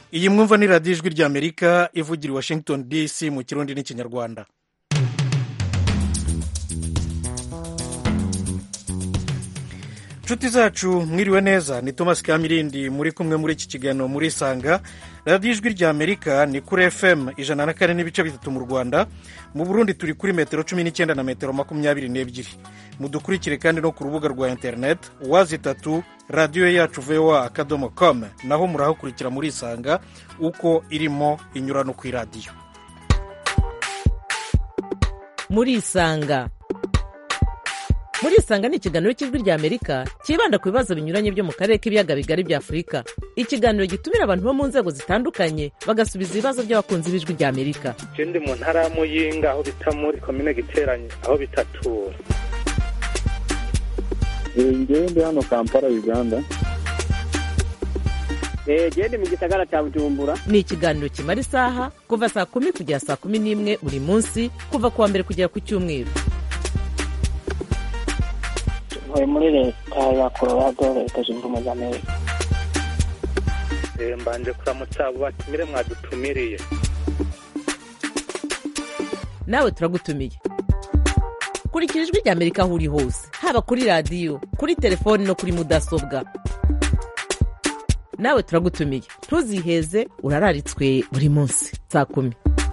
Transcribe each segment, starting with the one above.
iyi mwumva ni radiyo ijwi ry'amerika ivugira i washington dc mu kirundi n'ikinyarwanda inshuti zacu mwiriwe neza ni thomas kamirindi muri kumwe muri iki kiganiro muri sanga radiyo ijwi ry'amerika ni kuri fm ijana na kane n'ibice bitatu mu rwanda mu burundi turi kuri metero cumi n'icyenda na metero makumyabiri n'ebyiri mudukurikire kandi no ku rubuga rwa interineti wazi itatu radiyo yacu voa akadomo com naho murahakurikira muri isanga uko irimo inyura no ku iradiyo muri isanga muri isanga ni ikiganiro cy'ijwi ry'amerika cyibanda ku bibazo binyuranye byo mu karere k'ibiyaga bigari bya afurika ikiganiro gitumira abantu bo mu nzego zitandukanye bagasubiza ibibazo by'abakunzi b'ijwi ry'amerika je ndi mu ntara ya muyinga aho bita muri komine giteranye aho bitatura ngewe ndi hano kampala uganda genda mu gisagara cya bujumbura ni ikiganiro kimara isaha kuva saa kumi kugera saa kumi n'imwe buri munsi kuva ku wa mbere kugera ku cyumweru ntuye muri leta ya colorado leta zunze ubumwe za amerika Eh, mbanje kuramutsa abo batumire mwadutumiriye nawe turagutumiye kurikira ijwi ry'amerika aho uri hose haba kuri radiyo kuri telefoni no kuri mudasobwa nawe turagutumiye ntuziheze urararitswe buri munsi saa kumi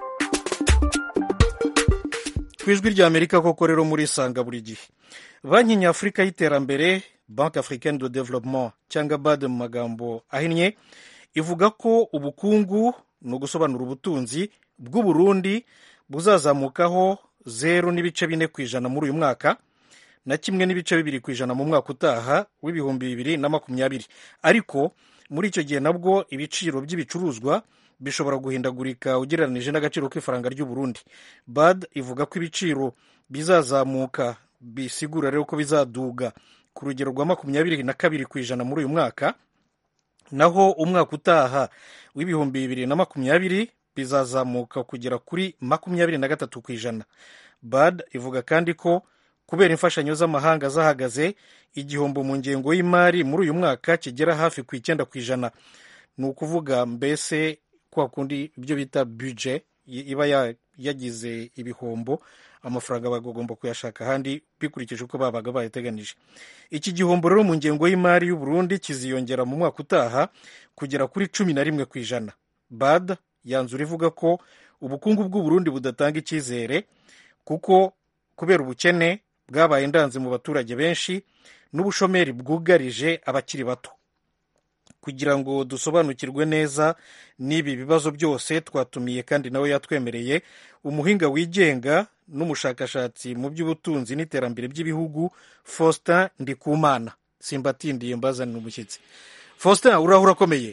ku ijwi ry'amerika koko rero muri isanga buri gihe banki nyafurika y'iterambere banki africaine de developement cyangwa bade mu magambo ahinnye ivuga ko ubukungu ni ugusobanura ubutunzi bw'uburundi buzazamukaho zeru n'ibice bine ku ijana muri uyu mwaka na kimwe n'ibice bibiri ku ijana mu mwaka utaha w'ibihumbi bibiri na makumyabiri ariko muri icyo gihe nabwo ibiciro by'ibicuruzwa bishobora guhindagurika ugereranije n'agaciro k'ifaranga ry'uburundi bad ivuga ko ibiciro bizazamuka bisigura rero ko bizaduga ku rugero rwa makumyabiri na kabiri ku ijana muri uyu mwaka naho umwaka utaha w'ibihumbi bibiri na makumyabiri bizazamuka kugera kuri makumyabiri na gatatu ku ijana bad ivuga kandi ko kubera imfashanyo z'amahanga zahagaze igihombo mu ngengo y'imari muri uyu mwaka kigera hafi ku icyenda ku ijana ni ukuvuga mbese kwa kundi ibyo bita buje iba ya- yagize ibihombo amafaranga bagomba kuyashaka ahandi bikurikije uko babaga bayateganije iki gihombo rero mu ngengo y'imari y'u Burundi kiziyongera mu mwaka utaha kugera kuri cumi na rimwe ku ijana bad yanzura ivuga ko ubukungu bw'u Burundi budatanga icyizere kuko kubera ubukene bwabaye indanze mu baturage benshi n'ubushomeri bwugarije abakiri bato kugira ngo dusobanukirwe neza n'ibi bibazo byose twatumiye kandi nawe yatwemereye umuhinga wigenga n'umushakashatsi mu by'ubutunzi n'iterambere by'ibihugu faustin ndikumana simbatindiye mbazanira umushyitsi faustin uraho urakomeye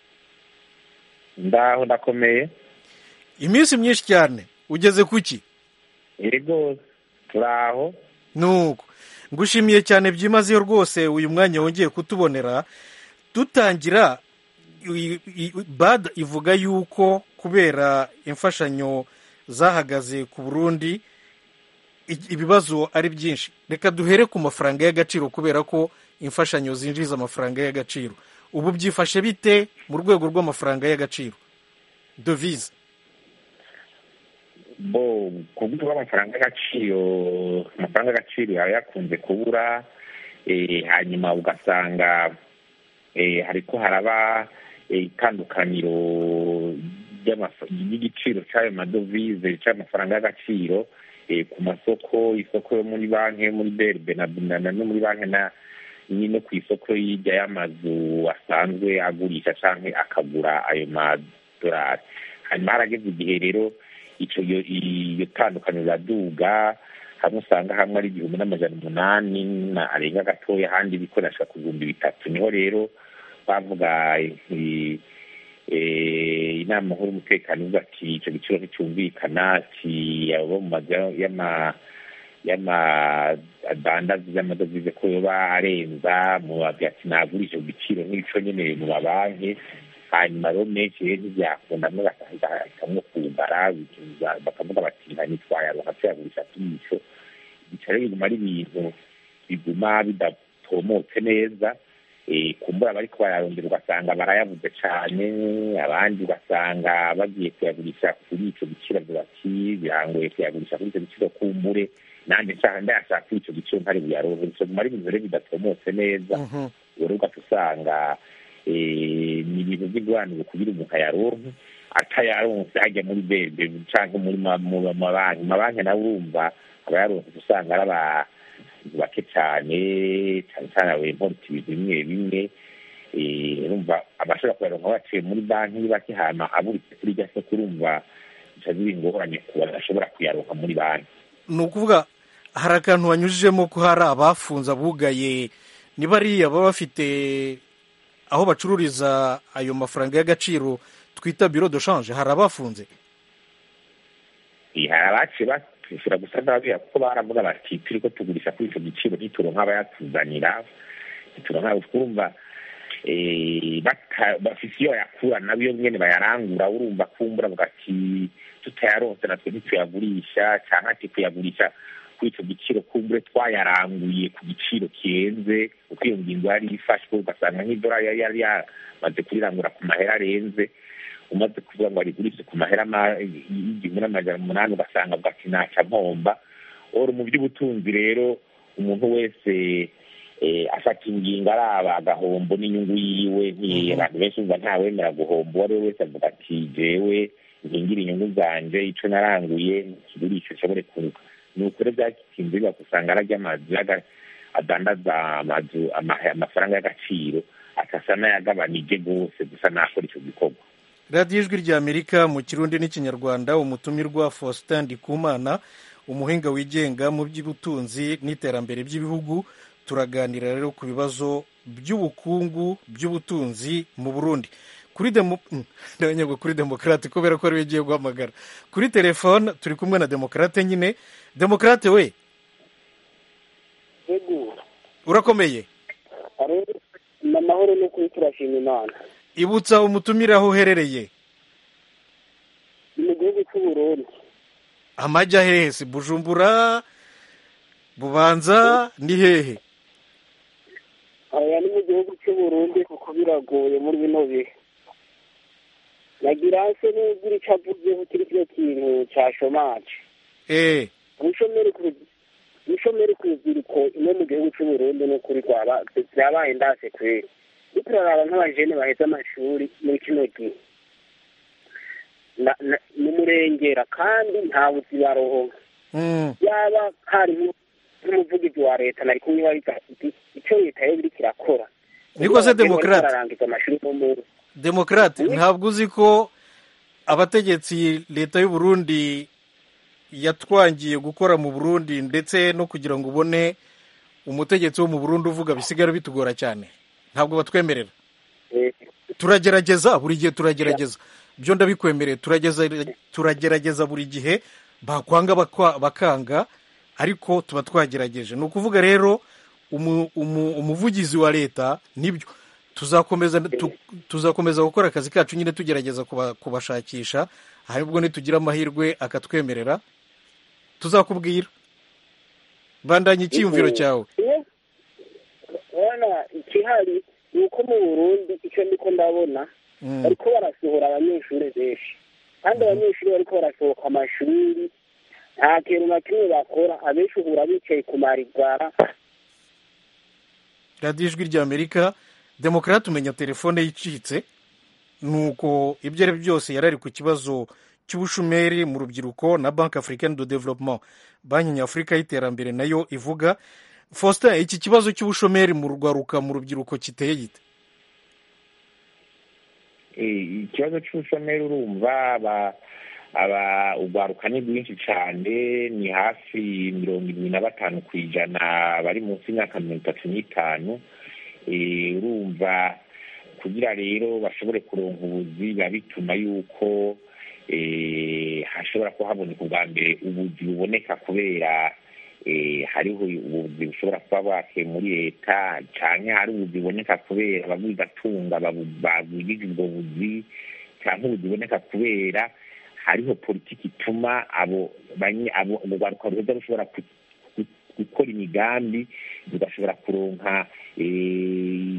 ndaho ndakomeye iminsi myinshi cyane ugeze ku ki yego turaho nuko ngushimiye cyane byimazeyo rwose uyu mwanya wongeye kutubonera dutangira i- i- bad ivuga yuko kubera imfashanyo zahagaze ku burundi i- ibibazo ari byinshi reka duhere ku mafaranga y'agaciro kubera ko imfashanyo zinjiza amafaranga y'agaciro ubu byifashe bite mu rwego rw'amafaranga y'agaciro devise bo ku buryo bw'amafaranga y'agaciro amafaranga y'agaciro yaba yakunze kubura eh, hanyuma ugasanga eh, hariko haraba eh, itandukaniro ry'amaf- ry'igiciro cy'ayo madovize cy'amafaranga y'agaciro eh, ku masoko isoko yo muri banki yo muri berbe na na- no muri banki na ni no ku isoko y'ijya y'amazu asanzwe agurisha canke akagura ayo madorari hanyuma harageze igihe rero ico iyo iyo tandukaniro riraduga hamwe usanga hamwe ari igihumbi n'amajana umunani na arenga gatoya ahandi bikoreshwa ku bihumbi bitatu niho rero bavuga eh, eh, inama nkuru y'umutekano ivuga ati ico giciro nticyumvikana ati abo mu mazu ya- y'ama y'amadandazi y'amadovize ko yoba arenza mu babwira ati nagurisha ku giciro nk'ico nyene mu mabanki hanyuma rero menshi rero ntibyakunda amwe bakahitamwo kugara bikiza- bakavuga bati nta nitwayaronka tuyagurisha tuyico bica rero biguma ari ibintu biguma bidatomotse neza eh, kumbura bariko bararondera ugasanga barayabuze cane abandi ugasanga bagiye kuyagurisha kuri ico giciro avuga ati birangoye kuyagurisha kuri ico giciro kumbure nanje nshaka ndayashaka kuri ico giciro ntari buyaronke bisoguma ari ibintu rero bidatomotse neza Mhm. rero ugaca usanga eh, ni ibintu by'ingwanire kugira umuntu ayaronke atayaronse hajya muri bebe canke muri ma- mu mabanki mabanki nawe urumva abayaronse usanga ari abantu bake cane cane cane abimporta ibintu bimwe bimwe eh, urumva abashobora kuyaronka baciye muri banki ni bake hama aburitse kuri rya soko urumva bica biba ingorane ku badashobora kuyaronka muri banki ni ukuvuga hari akantu wanyujijemo ko hari abafunze abugaye ni bariya baba bafite aho bacururiza ayo mafaranga y'agaciro twita biro de shanje hari abafunze Eh, hari abaciye bashobora gusa n'ababwira kuko baravuga bati turiko tugurisha kuri ico giciro ntituronka abayatuzanira ntituronka urumva eh, bata- bafise iyo bayakura nabo iyo nyene bayarangura urumva kumbura avuga ati tutayaronse natwe ntituyagurisha canke ati kuyagurisha kuri ico giciro kumbure twayaranguye ku giciro kirenze uko iyo ngingo yari ifashwe ugasanga nk'idolari yari yari yamaze kurirangura ku mahera arenze umaze kuvuga ngo arigurishe ku mahera ma- y'igihumbi n'amajana umunani ugasanga avuga ati naca mpomba oro mu by'ubutunzi rero umuntu wese eh, afata ingingo araba agahombo n'inyungu yiwe nti abantu benshi umva ntawemera guhomba uwo ari we wese avuga ati jewe nkingira inyungu zanje ico naranguye nkigurishe nshobore kunguka ni ukuri byakinze bibaza usanga ararya amazu y'aga- adandaza amazu ama- amafaranga y'agaciro akasa n'ayagabanije rwose gusa nakora ico gikorwa radiyo ijwi ry'amerika mu kirundi n'ikinyarwanda umutumirwa faustin ndikumana umuhinga wigenga mu by'ubutunzi n'iterambere by'ibihugu turaganira rero ku bibazo by'ubukungu by'ubutunzi mu burundi kuri demo mm, ndabanyagwa kuri demokarate kubera ko ariwe ugiye guhamagara kuri telefone turi kumwe na demokarate nyine demokarate we yego urakomeye ari ni amahoro n'ukuri turashima imana ibutsa umutumire aho uherereye ni mu gihugu cy'u Burundi amajya hehe si bujumbura bubanza ni hehe aya ni mu gihugu cy'u Burundi kuko biragoye muri bino bihe nagira se n'ugira icyo avuzeho kiri kino kintu cya shomaje eee ubushomeri ku ubushomeri ku rubyiruko ino mu gihugu cy'u Burundi ni ukuri rwaba byabaye ndase kweri iyo turaraba nk'abajene baheze amashuri muri kino gihe na- na- ni umurengera kandi nta buzi baronka Mm, yaba hari nk'u- nk'umuvugizi wa leta nari kumwibariza iti icyo leta yo biriko irakora Niko se Demokrate? bararangiza amashuri no mu demokarate ntabwo uzi ko abategetsi leta y'u Burundi yatwangiye gukora mu burundi ndetse no kugira ngo ubone umutegetsi wo mu burundi uvuga bisigara bitugora cyane ntabwo batwemerera eh, turagerageza buri gihe turagerageza byo ndabikwemereye turageza turagerageza buri gihe bakwanga bakwa- bakanga ariko tuba twagerageje ni ukuvuga rero umu- umu- umuvugizi wa leta nibyo tuzakomeza tu- tuzakomeza gukora akazi kacu nyine tugerageza kuba- kubashakisha ahubwo nitugira amahirwe akatwemerera tuzakubwira bandanya icyiyumviro cyawe iyo- urabona ikihari ni uko mu burundi icyo ndiko ndabona Mm. bariko barasohora abanyeshuri benshi kandi abanyeshuri bariko barasohoka amashuri nta kintu na kimwe bakora abenshi uhura bicaye ku marigara radiyo ijwi ry'amerika demokarate umenya telefone yicitse nuko ibyo ari byo byose yari ari ku kibazo cy'ubushomeri mu rubyiruko na banki africaine de development banki nyafurika y'iterambere nayo ivuga faustin iki kibazo cy'ubushomeri mu rwaruka mu rubyiruko kiteye gite Eh, ikibazo cy'ubushomeri urumva aba aba urwaruka ni rwinshi cyane ni hafi mirongo irindwi na batanu ku ijana bari munsi y'imyaka mirongo itatu n'itanu Eh, urumva kugira rero bashobore kuronka ubuzi biba bituma yuko eh, hashobora kuba haboneka ubwa mbere ubuzi buboneka kubera eh, hariho ubuzi bushobora kuba bwake muri leta canke hari ubuzi buboneka kubera abagwigatunga bagwirije ubwo buzi canke ubuzi buboneka kubera hariho politiki ituma abo banye- abo urwaruka ruheza rushobora ku- ku- gukora imigambi rugashobora kuronka eh,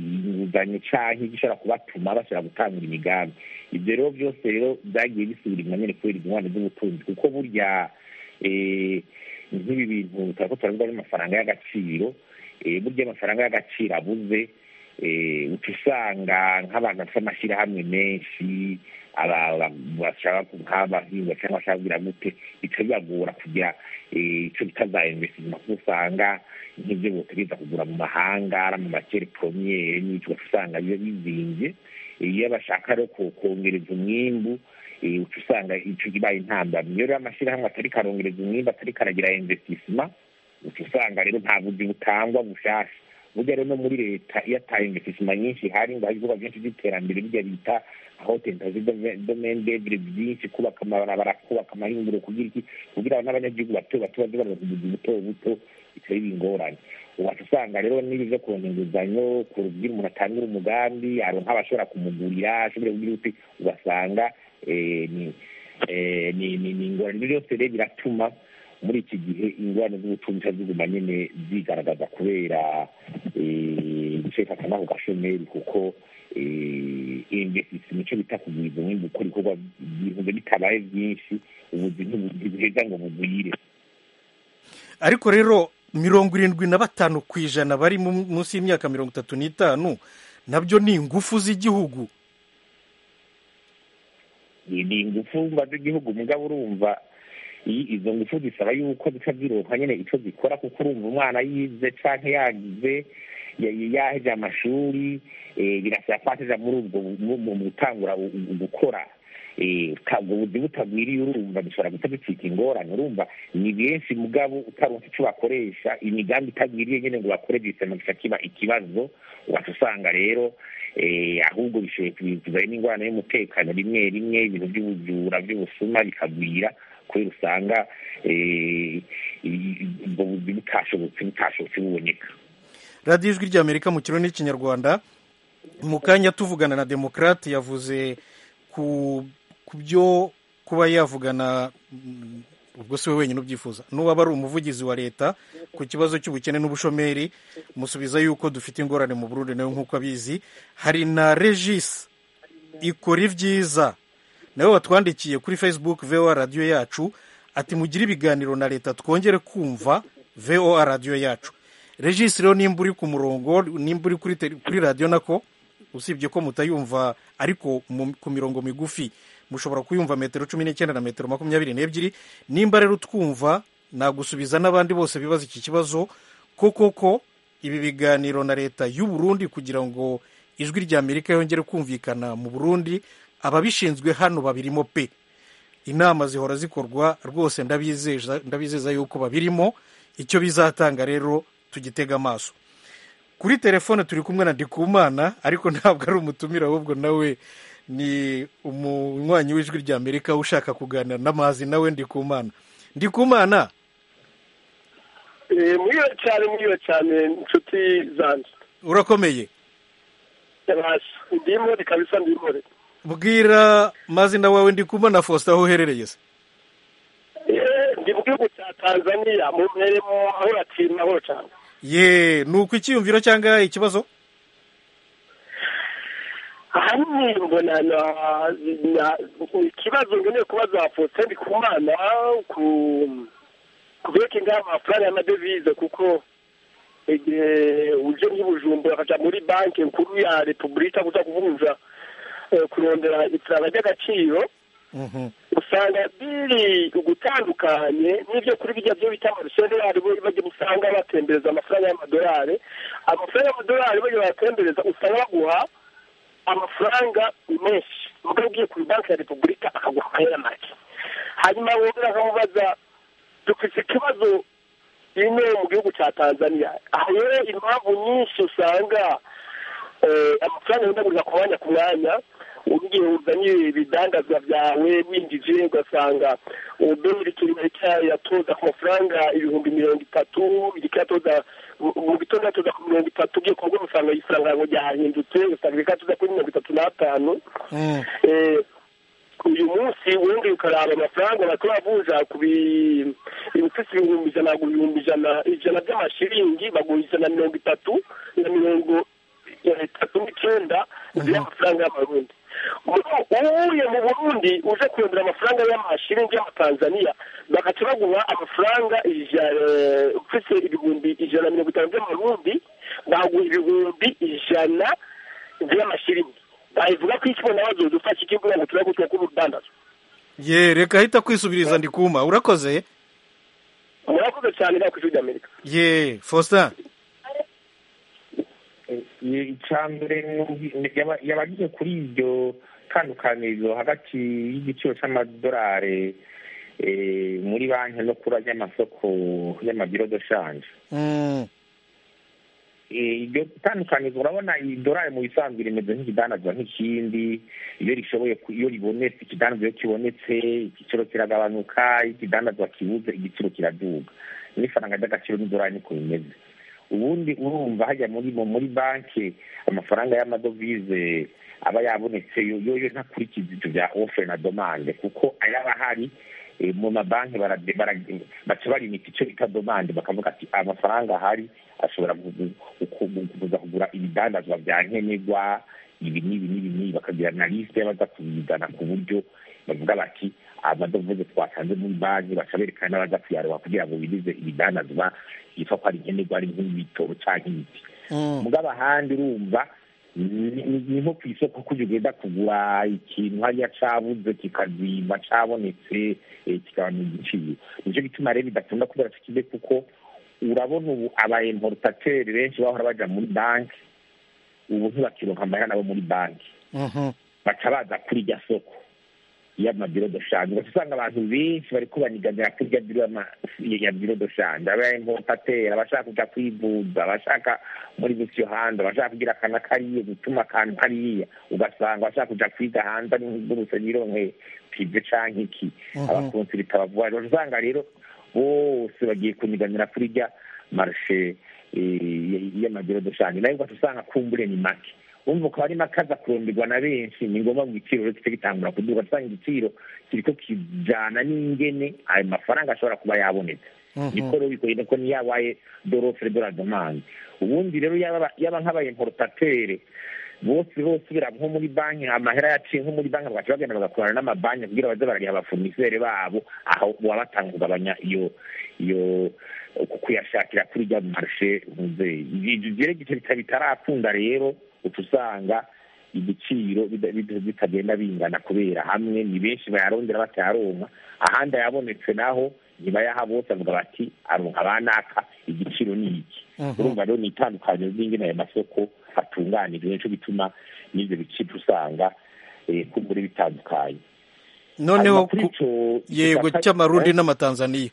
inguzanyo canke igishobora kubatuma bashobora gutangura imigambi ibyo rero byose rero byagiye bisubira inyuma nyene kubera ingwane z'ubutunzi kuko burya eh, nk'ibi bintu turako turavuga n'amafaranga y'agaciro eh, burya amafaranga y'agaciro abuze eh, uca usanga nk'abantu bafite amashyirahamwe menshi aba- aba- bashaka ku- nk'abahinga cyangwa bashaka kugira gute bica bibagora kugira eh, ico bita za investisement kuko usanga nk'ibyo botegereza kugura mu mahanga ari mu makere promiyere n'icyo ugaca usanga biba bizimvye Eh, iyo bashaka rero ko- kongereza umwimbu eh, uca usanga ico kibaye intambamyi iyo rero amashyirahamwe atari karongereza umwimbu atari karagira investissement uca usanga rero nta buzi butangwa bushasha burya rero no muri leta iyo ata investissement nyinshi ihari ngo hari ibikorwa byinshi by'iterambere bijya bita aho tentazi domaine devre byinshi kubaka amabarabara kubaka amahinguriro kugira iki kugira n'abanyagihugu bato bato baze baraza ubuzi buto buto bitari ingorane ugaca usanga rero n'ibi byo kuronka inguzanyo kugira umuntu atangire umugambi aronka abashobora kumugurira ashobore kugira uti ugasanga eh, ni eh, ni ni ni ingorane ibyo byose rero biratuma muri iki gihe ingorane z'ubutunzi zica ziguma nyene zigaragaza kubera eh, guceka akanako gashomeri kuko eh, investisima ico bita kugwiza umwimbu ukora ibikorwa ibintu bitabaye byinshi ubuzi ntibuheza ngo bugwire ariko rero mirongo irindwi na batanu ku ijana bari mu- munsi y'imyaka mirongo itatu n'itanu nabyo ni ingufu z'igihugu ni ni ingufu mba z'igihugu mugabo urumva i- izo ngufu zisaba yuko zica zironka nyene ico zikora kuko urumva umwana yize canke yagize ya- ya- yaheje amashuri eh, birasaba ko ateja muri ubwo bu- mu mu gutangura u- u- gukora eh, ka- ubwo buzi butagwiriye urumva dushobora guca ducika ingorane urumva ni benshi mugabo utaronse ico bakoresha imigambi itagwiriye nyene ngo bakore gisema gica kiba ikibazo ugaca usanga rero eh, ahubwo bishoboye kubivuzayo n'ingorane y'umutekano rimwe rimwe ibintu by'ubujura by'ubusuma bikagwira kubera usanga eh, i- i- ubwo buzi butashobotse butashobotse buboneka radiyo ijwi ry'amerika mu kirundi n'ikinyarwanda mu kanya tuvugana na demokarate yavuze ku ku byo kuba yavugana mm, ubwo si we wenyine ubyifuza n'uwaba ari umuvugizi wa leta ku kibazo cy'ubukene n'ubushomeri musubiza yuko dufite ingorane mu burundi nawe nk'uko abizi hari na regis ikora ibyiza nawe watwandikiye kuri facebook voa radiyo yacu ati mugire ibiganiro na leta twongere kumva voa radiyo yacu regis rero nimba uri ku murongo nimba uri kuri tele- kuri radiyo nako usibye ko mutayumva ariko mu- ku mirongo migufi mushobora kuyumva metero cumi n'icyenda na metero makumyabiri n'ebyiri nimba rero twumva nagusubiza n'abandi bose bibaza iki kibazo ko koko ibi biganiro na leta y'u Burundi kugira ngo ijwi rya amerika yongere kumvikana mu burundi ababishinzwe hano babirimo pe inama zihora zikorwa rwose ndabizeza ndabizeza yuko babirimo icyo bizatanga rero tugitega amaso kuri telefone turi kumwe na ndikumana ariko ntabwo ari umutumire ahubwo nawe ni umunywanyi w'ijwi rya amerika ushaka kuganira n'amazi nawe ndikumana ndikumana mwiwe cyane mwiwe cyane inshuti zanjye urakomeye yabasha ndimore kabisa ndimore bwira mazina wawe ndikumana faustin aho uherereye se Eh, ndi mu gihugu cya tanzania mu mperemo aho uratima mahoro cyane ye ni uko icyiyumviro cyangwa ikibazo ahanini mbona na- na- ikibazo ngeneye kubaza faustin ndikumana ku ku byerekeye ngaha amafaranga y'amadevize kuko igihe uje nk'ibujumbura akajya muri banki nkuru ya repubulika kuza kuvunja eh, kurondera ifaranga ry'agaciro Mhm. usanga biri ugutandukanye n'ibyo kuri bijya byo bita amarusheneri bajya usanga batembereza amafaranga y'amadolari amafaranga y'amadolari bajya bayatembereza usanga baguha amafaranga menshi mugabo ugiye kuri banki ya repubulika akaguha amahera make hanyuma wongera akamubaza dufite ikibazo ino mu gihugu cya tanzania aho rero impamvu nyinshi usanga eh, amafaranga yendagurira ku mwanya ku mwanya ugiye uzanye ibidandazwa byawe winjije ugasanga uberi yatoza ku mafaranga ibihumbi mirongo itatu iriko yatoza mu gitondo yatoza ku mirongo itatu ugiye kubwo usanga ifaranga ngo ryahindutse usanga iriko yatoza kuri mirongo itatu n'atanu Mm. Eh, uyu munsi wongeye ukaraba amafaranga bariko bavunja ku bi- ibifise ibihumbi ijana ku bihumbi ijana ijana by'amashiringi baguha ijana na mirongo itatu na mirongo mirongo itatu n'icyenda z'amafaranga y'amarundi uwuye mu burundi uje kurondera amafaranga y'amashiringi y'amatanzaniya bagaca baguha amafaranga ufite ibihumbi ijana na mirongo itanu by'amarundi baguha ibihumbi ijana by'amashiringi bayivuga ko iki bona bazoza ufashe igihugu ngo turabe ko urudandazo ye reka ahita kwisubiriza ndikuma urakoze murakoze cyane nta kw'ishuri ry'amerika ye faustin icambere yabagiye kuri iryo tandukanirizo hagati y'igiciro c'amadolari muri banki no kuri ry'amasoko y'amabiro de shanje iryo tandukanirizo urabona idolari mu bisanzwe rimeze nk'ikidanazwa nk'ikindi iyo rishoboye iyo ribonetse ikidanazwa iyo kibonetse igiciro kiragabanuka ikidanazwa kibuze igiciro kiraduga n'ifaranga ry'agaciro n'idolari niko bimeze ubundi urumva hajya muri muri banki amafaranga y'amadovize aba yabonetse yo yo ntakurikiza ibyo bya ofure na domande kuko ayaba ahari mu mabanki baca barimita icyo bita domande bakavuga ati amafaranga ahari ashobora kuza kugura ibidandazwa bya nkenerwa ibi n'ibi n'ibi n'ibi bakagira na lisite y'abaza kubizana ku buryo bavuga bati amadovize twatanze muri banki baca berekana n'abaza kuyaroha kugira ngo birize ibidandazwa yitwa ko ari nkenerwa ari nk'ibitoro cyangwa ibiti mugabo ahandi urumva ni nko ku isoko kujya ugenda kugura ikintu hariya cabuze kikazima cabonetse kigabanya igiciro nicyo gituma rero bidakunda kubera kikibe kuko urabona ubu aba importateri benshi bahora baja muri banki ubu ntibakironka amahera nabo muri banki baca baza kuri irya soko y'amabiro de shanje ugaca usanga abantu benshi bariko baniganira kuri irya biro ya biro de shanje aba importateri abashaka kuja kwivuza abashaka muri busiyo hanze abashaka kugira akana kariya gutuma akantu kariya ugasanga abashaka kuja kwiga hanze ari nk'iguruse nironke pive canke iki abakonsirita bavuga usanga rero bose bagiye kuniganira kuri irya marshe y'amabiro de shanje nayo ugaca usanga kumbure ni make wumva ukaba ari makaza kuronderwa na benshi ni ngombwa ngo igiciro rero kice gitangura kuduga usanga igiciro kiriko kijana n'ingene ayo mafaranga ashobora kuba yabonetse niko rero bikoye ko ni yabaye dorofre de la demande ubundi rero yaba nk'abaye importatere bose bose bira nko muri banki amahera yaciye nko muri banki bagaca bagenda bagakorana n'amabanki kugira baze barariha abafomisere babo aho baba batanga kugabanya iyo iyo kuyashakira kuri rya marshe muzeyi ibyo gice bitarakunda rero uca usanga igiciro bitagenda bingana kubera hamwe ni benshi bayarondera batayaronka ahandi ayabonetse naho ntibayaha bose avuga bati aronka banaka igiciro ni iki urumva rero ni itandukaniro ry'ingene ayo masoko atunganijwe nico gituma n'ivyo biciro usanga kumbure bitandukanye noneho yego cy'amarundi n'amatanzaniya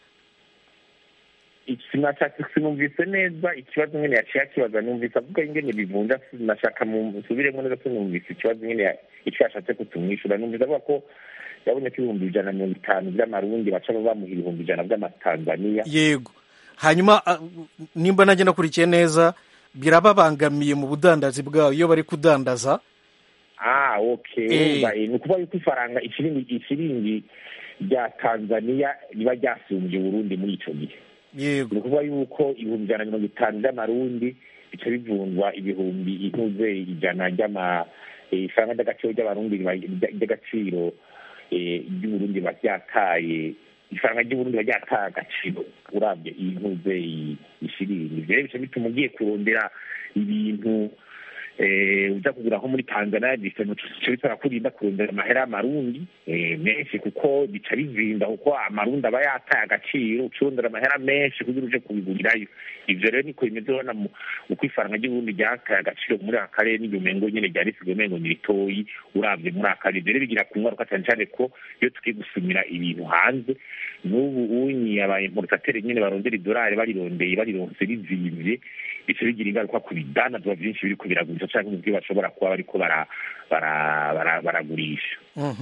sinumvise neza ikibazo nyine yaciye akibaza numvise avuga ingene bivunja nashaka nsubiremo neza sinumvise ikibazo nyine icyo yashatse kutumwishyura numvise avuga ko yaboneka ibihumbi ijana na mirongo itanu by'amarundi baca bamuha ibihumbi ijana by'amatanzaniya yego hanyuma nimba nanjye nakurikiye neza birababangamiye mu budandazi bwabo iyo bari kudandaza ah okay ni ukuvuga yuko ifaranga ifiringi rya tanzaniya riba ryasumbye uburundi muri ico gihe yego ni ukuvuga yuko ibihumbi ijana na mirongo itanu by'amarundi bica bivunjwa ibihumbi intuze ijana ry'ama ifaranga ry'agaciro ry'abarundi ry'agaciro ry'uburundi riba ryataye ifaranga ry'uburundi riba ryataye agaciro urabye iyi ntuze ishirini ivyo rero bica bituma ugiye kurondera ibintu uza kugura nko muri tanzania bica bisaba kurinda kurondera amahera y'amarundi menshi kuko bica bizinda kuko amarundi aba yataye agaciro ucurondera amahera menshi kugira uje kubigurirayo ivyo rero niko bimeze ubona uko ifaranga ry'uburundi ryataye agaciro muri aka karere n'iryo mengo nyene ryari risigaye umengo ni ritoyi uravye muri aka karere rero bigira ku ngaruka cane cane ko iyo tugiye gusumira ibintu hanze n'ubu unyi aba importateri nyene barondera idolari barirondeye barironse rizimvye bica bigira ingaruka ku bidandazwa vyinshi biriko biragurisha canke mu byo bashobora kuba bariko baragurisha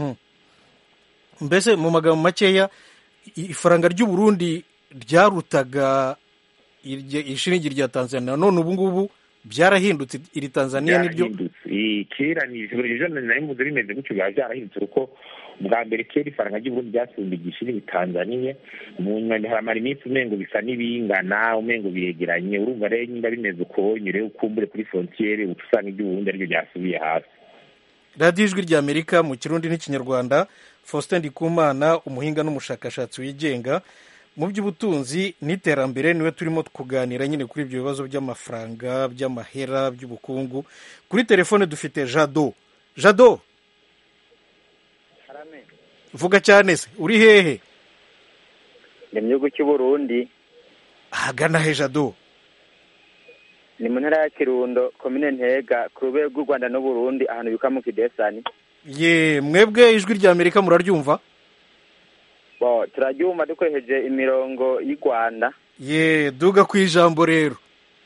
mbese mu magambo makeya ifaranga ry'uburundi ryarutaga ishiringi rya tanzania none ubu ngubu byarahindutse iri tanzania niryo Eh, kera ni ejo nari mvuze bimeze gutyo biba byarahindutse kuko bwa mbere kera ifaranga ry'uburundi ryasumba igishiri bitanzaniye mu nyuma haramara iminsi umengo bisa n'ibingana umengo biregeranye urumva rero nyine bimeze uko nyure ukumbure kuri frontiere uca usanga iry'uburundi ariryo ryasubiye hasi radiyo ijwi rya amerika mu kirundi n'ikinyarwanda faustin ndikumana umuhinga n'umushakashatsi wigenga mu by'ubutunzi n'iterambere niwe turimo kuganira nyine kuri ibyo bibazo by'amafaranga by'amahera by'ubukungu kuri telefone dufite jado jado vuga cyane se uri hehe ni mu gihugu cy'uburundi ahagana he jado ni mu ntara ya kirundo komine ntega ku rwego rw'u rwanda n'uburundi ahantu bita mu kidesani ye mwebwe ijwi rya amerika muraryumva bo turaryumva dukoresheje imirongo y'u rwanda ye duga ku ijambo rero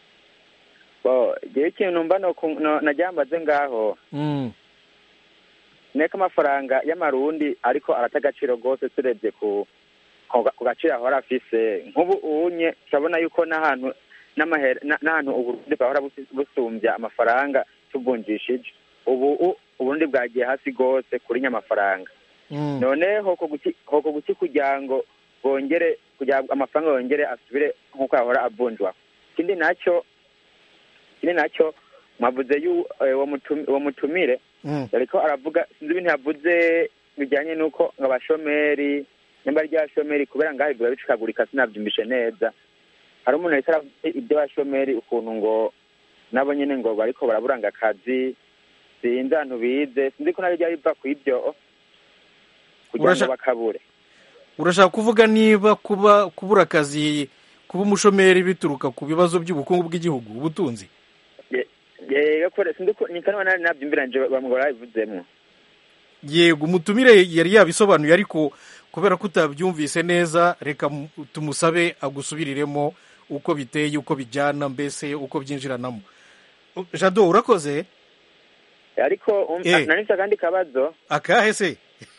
bo igihe ikintu numva najyambaze ngaho Mm, neka amafaranga y'amarundi ariko arata agaciro rwose turebye ku ku ku gaciro ahora afise nk'ubu unye turabona yuko n'ahantu n'amahera na- n'ahantu uburundi bwahora busi- busumbya amafaranga tuvunjishije ubu u- uburundi bwagiye hasi rwose kuri nyamafaranga mm. none hoko guki hoko guki kugira ngo bongere kugira ngo amafaranga yongere asubire nk'uko yahora avunjwa ikindi nacyo ikindi nacyo mwavuze yu eh, uwo mutumi- uwo mutumire Mm. ariko aravuga sinzi ibintu yavuze bijyanye n'uko ngo abashomeri nyamba rya shomeri kubera ngaho biba bicikagurika sinabyumvishe neza hari umuntu yahise aravuga iby'abashomeri ukuntu ngo nabo nyine ngo bariko baraburanga akazi sinzi ahantu bize sinzi ko nabyo biva ku ibyo kugira ngo Urasha- bakabure urashaka kuvuga niba kuba kubura akazi kuba umushomeri bituruka ku bibazo by'ubukungu bw'igihugu ubutunzi yego kore sinzi ko ni kanwa nari nabyumviranje bamugora babivuzemo yego umutumire yari yabisobanuye ariko kubera ko utabyumvise neza reka mu- tumusabe agusubiriremo uko biteye uko bijyana mbese uko byinjiranamo jado urakoze ariko um, Eh. nanise akandi kabazo akahe se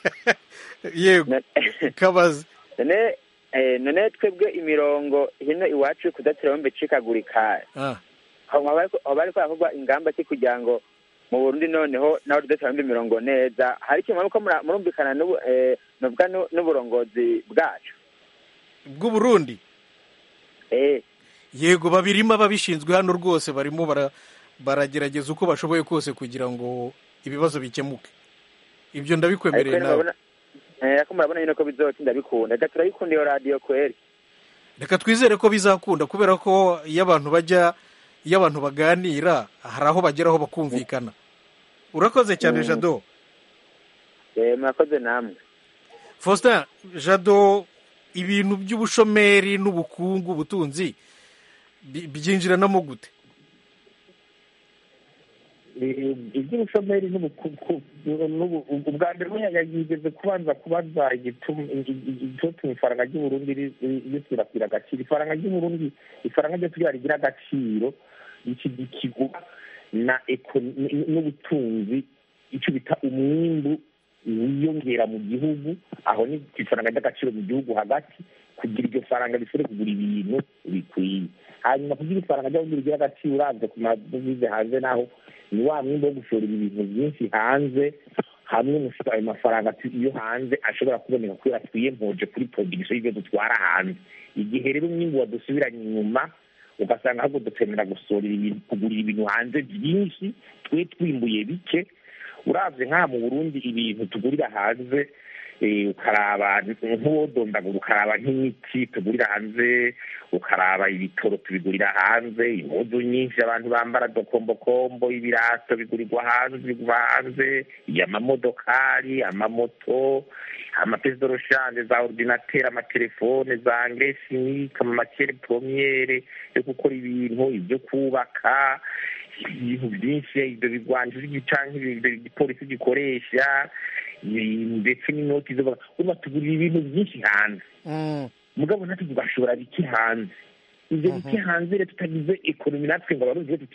yego Na- kabaze none eh, none twebwe imirongo hino iwacu kudatira bombe icikagurika Ah, haba bariko harakorwa ingamba ki kugira ngo mu burundi noneho naho tudatira bombe imirongo neza hari ikintu muriko mura- murumvikana n'ubu eh, novuga nu- n'uburongozi bwacu bw'uburundi eh yego babirimo ababishinzwe hano rwose barimo bara- baragerageza uko bashoboye kose kugira ngo ibibazo bikemuke ibyo ariko ndabikwemereye nawe murabona eh, ariko murabona nyine ko bizotinda bikunda reka turayikunda iyo radiyo kweri reka twizere ko bizakunda kubera ko iyo abantu bajya iyo abantu baganira hari aho bageraho bakumvikana urakoze cyane Mm. jado Eh, murakoze namwe faustin jado ibintu by'ubushomeri n'ubukungu ubutunzi bi- byinjiranamo gute Eh, iby'ubushomeri n'ubukuku n'ubu- ubwa mbere umwe yagigeze kubanza kubaza igituma igituma ifaranga ry'uburundi ri- ri- risirakwira agaciro ifaranga ry'uburundi ifaranga ryo kugira rigira agaciro ikigwa na eko- n- n'ubutunzi icyo bita umwimbu wiyongera mu gihugu aho ni ku ifaranga ry'agaciro mu gihugu hagati kugira iryo faranga rishobore kugura ibintu bikwiye hanyuma kugira ifaranga ry'aho rigira agaciro uravye ku madovize hanze naho ni wa mwimbo wo gushora ibintu byinshi hanze hamwe mushika ayo mafaranga tu- iyo hanze ashobora kuboneka kubera twiyempoje kuri production y'ibyo dutwara hanze igihe rero umwimbu wadusubiranye inyuma ugasanga ahubwo dukenera gusorera ibintu kugurira ibintu hanze byinshi twe twimbuye bike uravye nk'aha mu burundi ibintu tugurira hanze eh, ukaraba nk'uwodondagura ukaraba nk'imiti tugurira hanze ukaraba ibitoro tubigurira hanze impuzu nyinshi abantu bambara dokombokombo ibirato bigurirwa hanze bigurwa hanze amamodokari amamoto amapesi doroshanje za ordinateur amatelefone za engrais chimique amamakere promiyere yo gukora ibintu ibyo kubaka ibintu byinshi ibyo bigwanjije canke ibyo igipolisi gikoresha i- ndetse n'inoti zo uba tugurira ibintu byinshi hanze Mm, mugabo natwe tugashora bike hanze ibyo bike hanze rero tutagize ekonomi natwe ngo abarundi tuti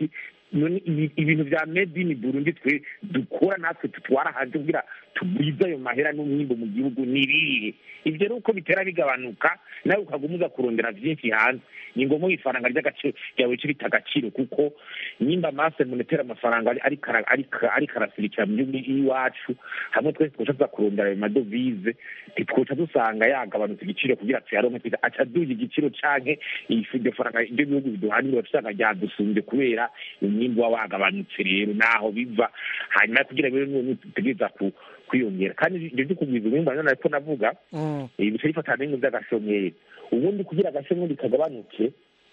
none ibi- ibintu vya made in burundi twe dukora natwe tutwara hanze kugira tugwize ayo mahera n'umwimbo mu gihugu ni ibihe ivyo rero uko bitera bigabanuka nawe ukaguma uza kurondera vyinshi hanze ni ngombwa ifaranga ry'agaciro ryawe rice rita agaciro kuko nimba mase monetera amafaranga ari- ariko ara- ariko- ariko arasirikira mu gihugu iwacu hamwe twese twoca tuza kurondera ayo madovize ntitwoca dusanga yagabanutse igiciro kugira tuyaronke twiza aca aduza igiciro canke ifu- iryo faranga ibyo bihugu biduhanira usanga ryadusumbye kubera umwimbu wa wagabanutse rero naho biva hanyuma kugira rero niwo dutegereza ku- kwiyongera kandi ibyo byo kugwiza umwimbu nanone ariko navuga Mm. eh, bica bifata n'ibintu by'agashomeri ubundi kugira agashomeri kagabanuke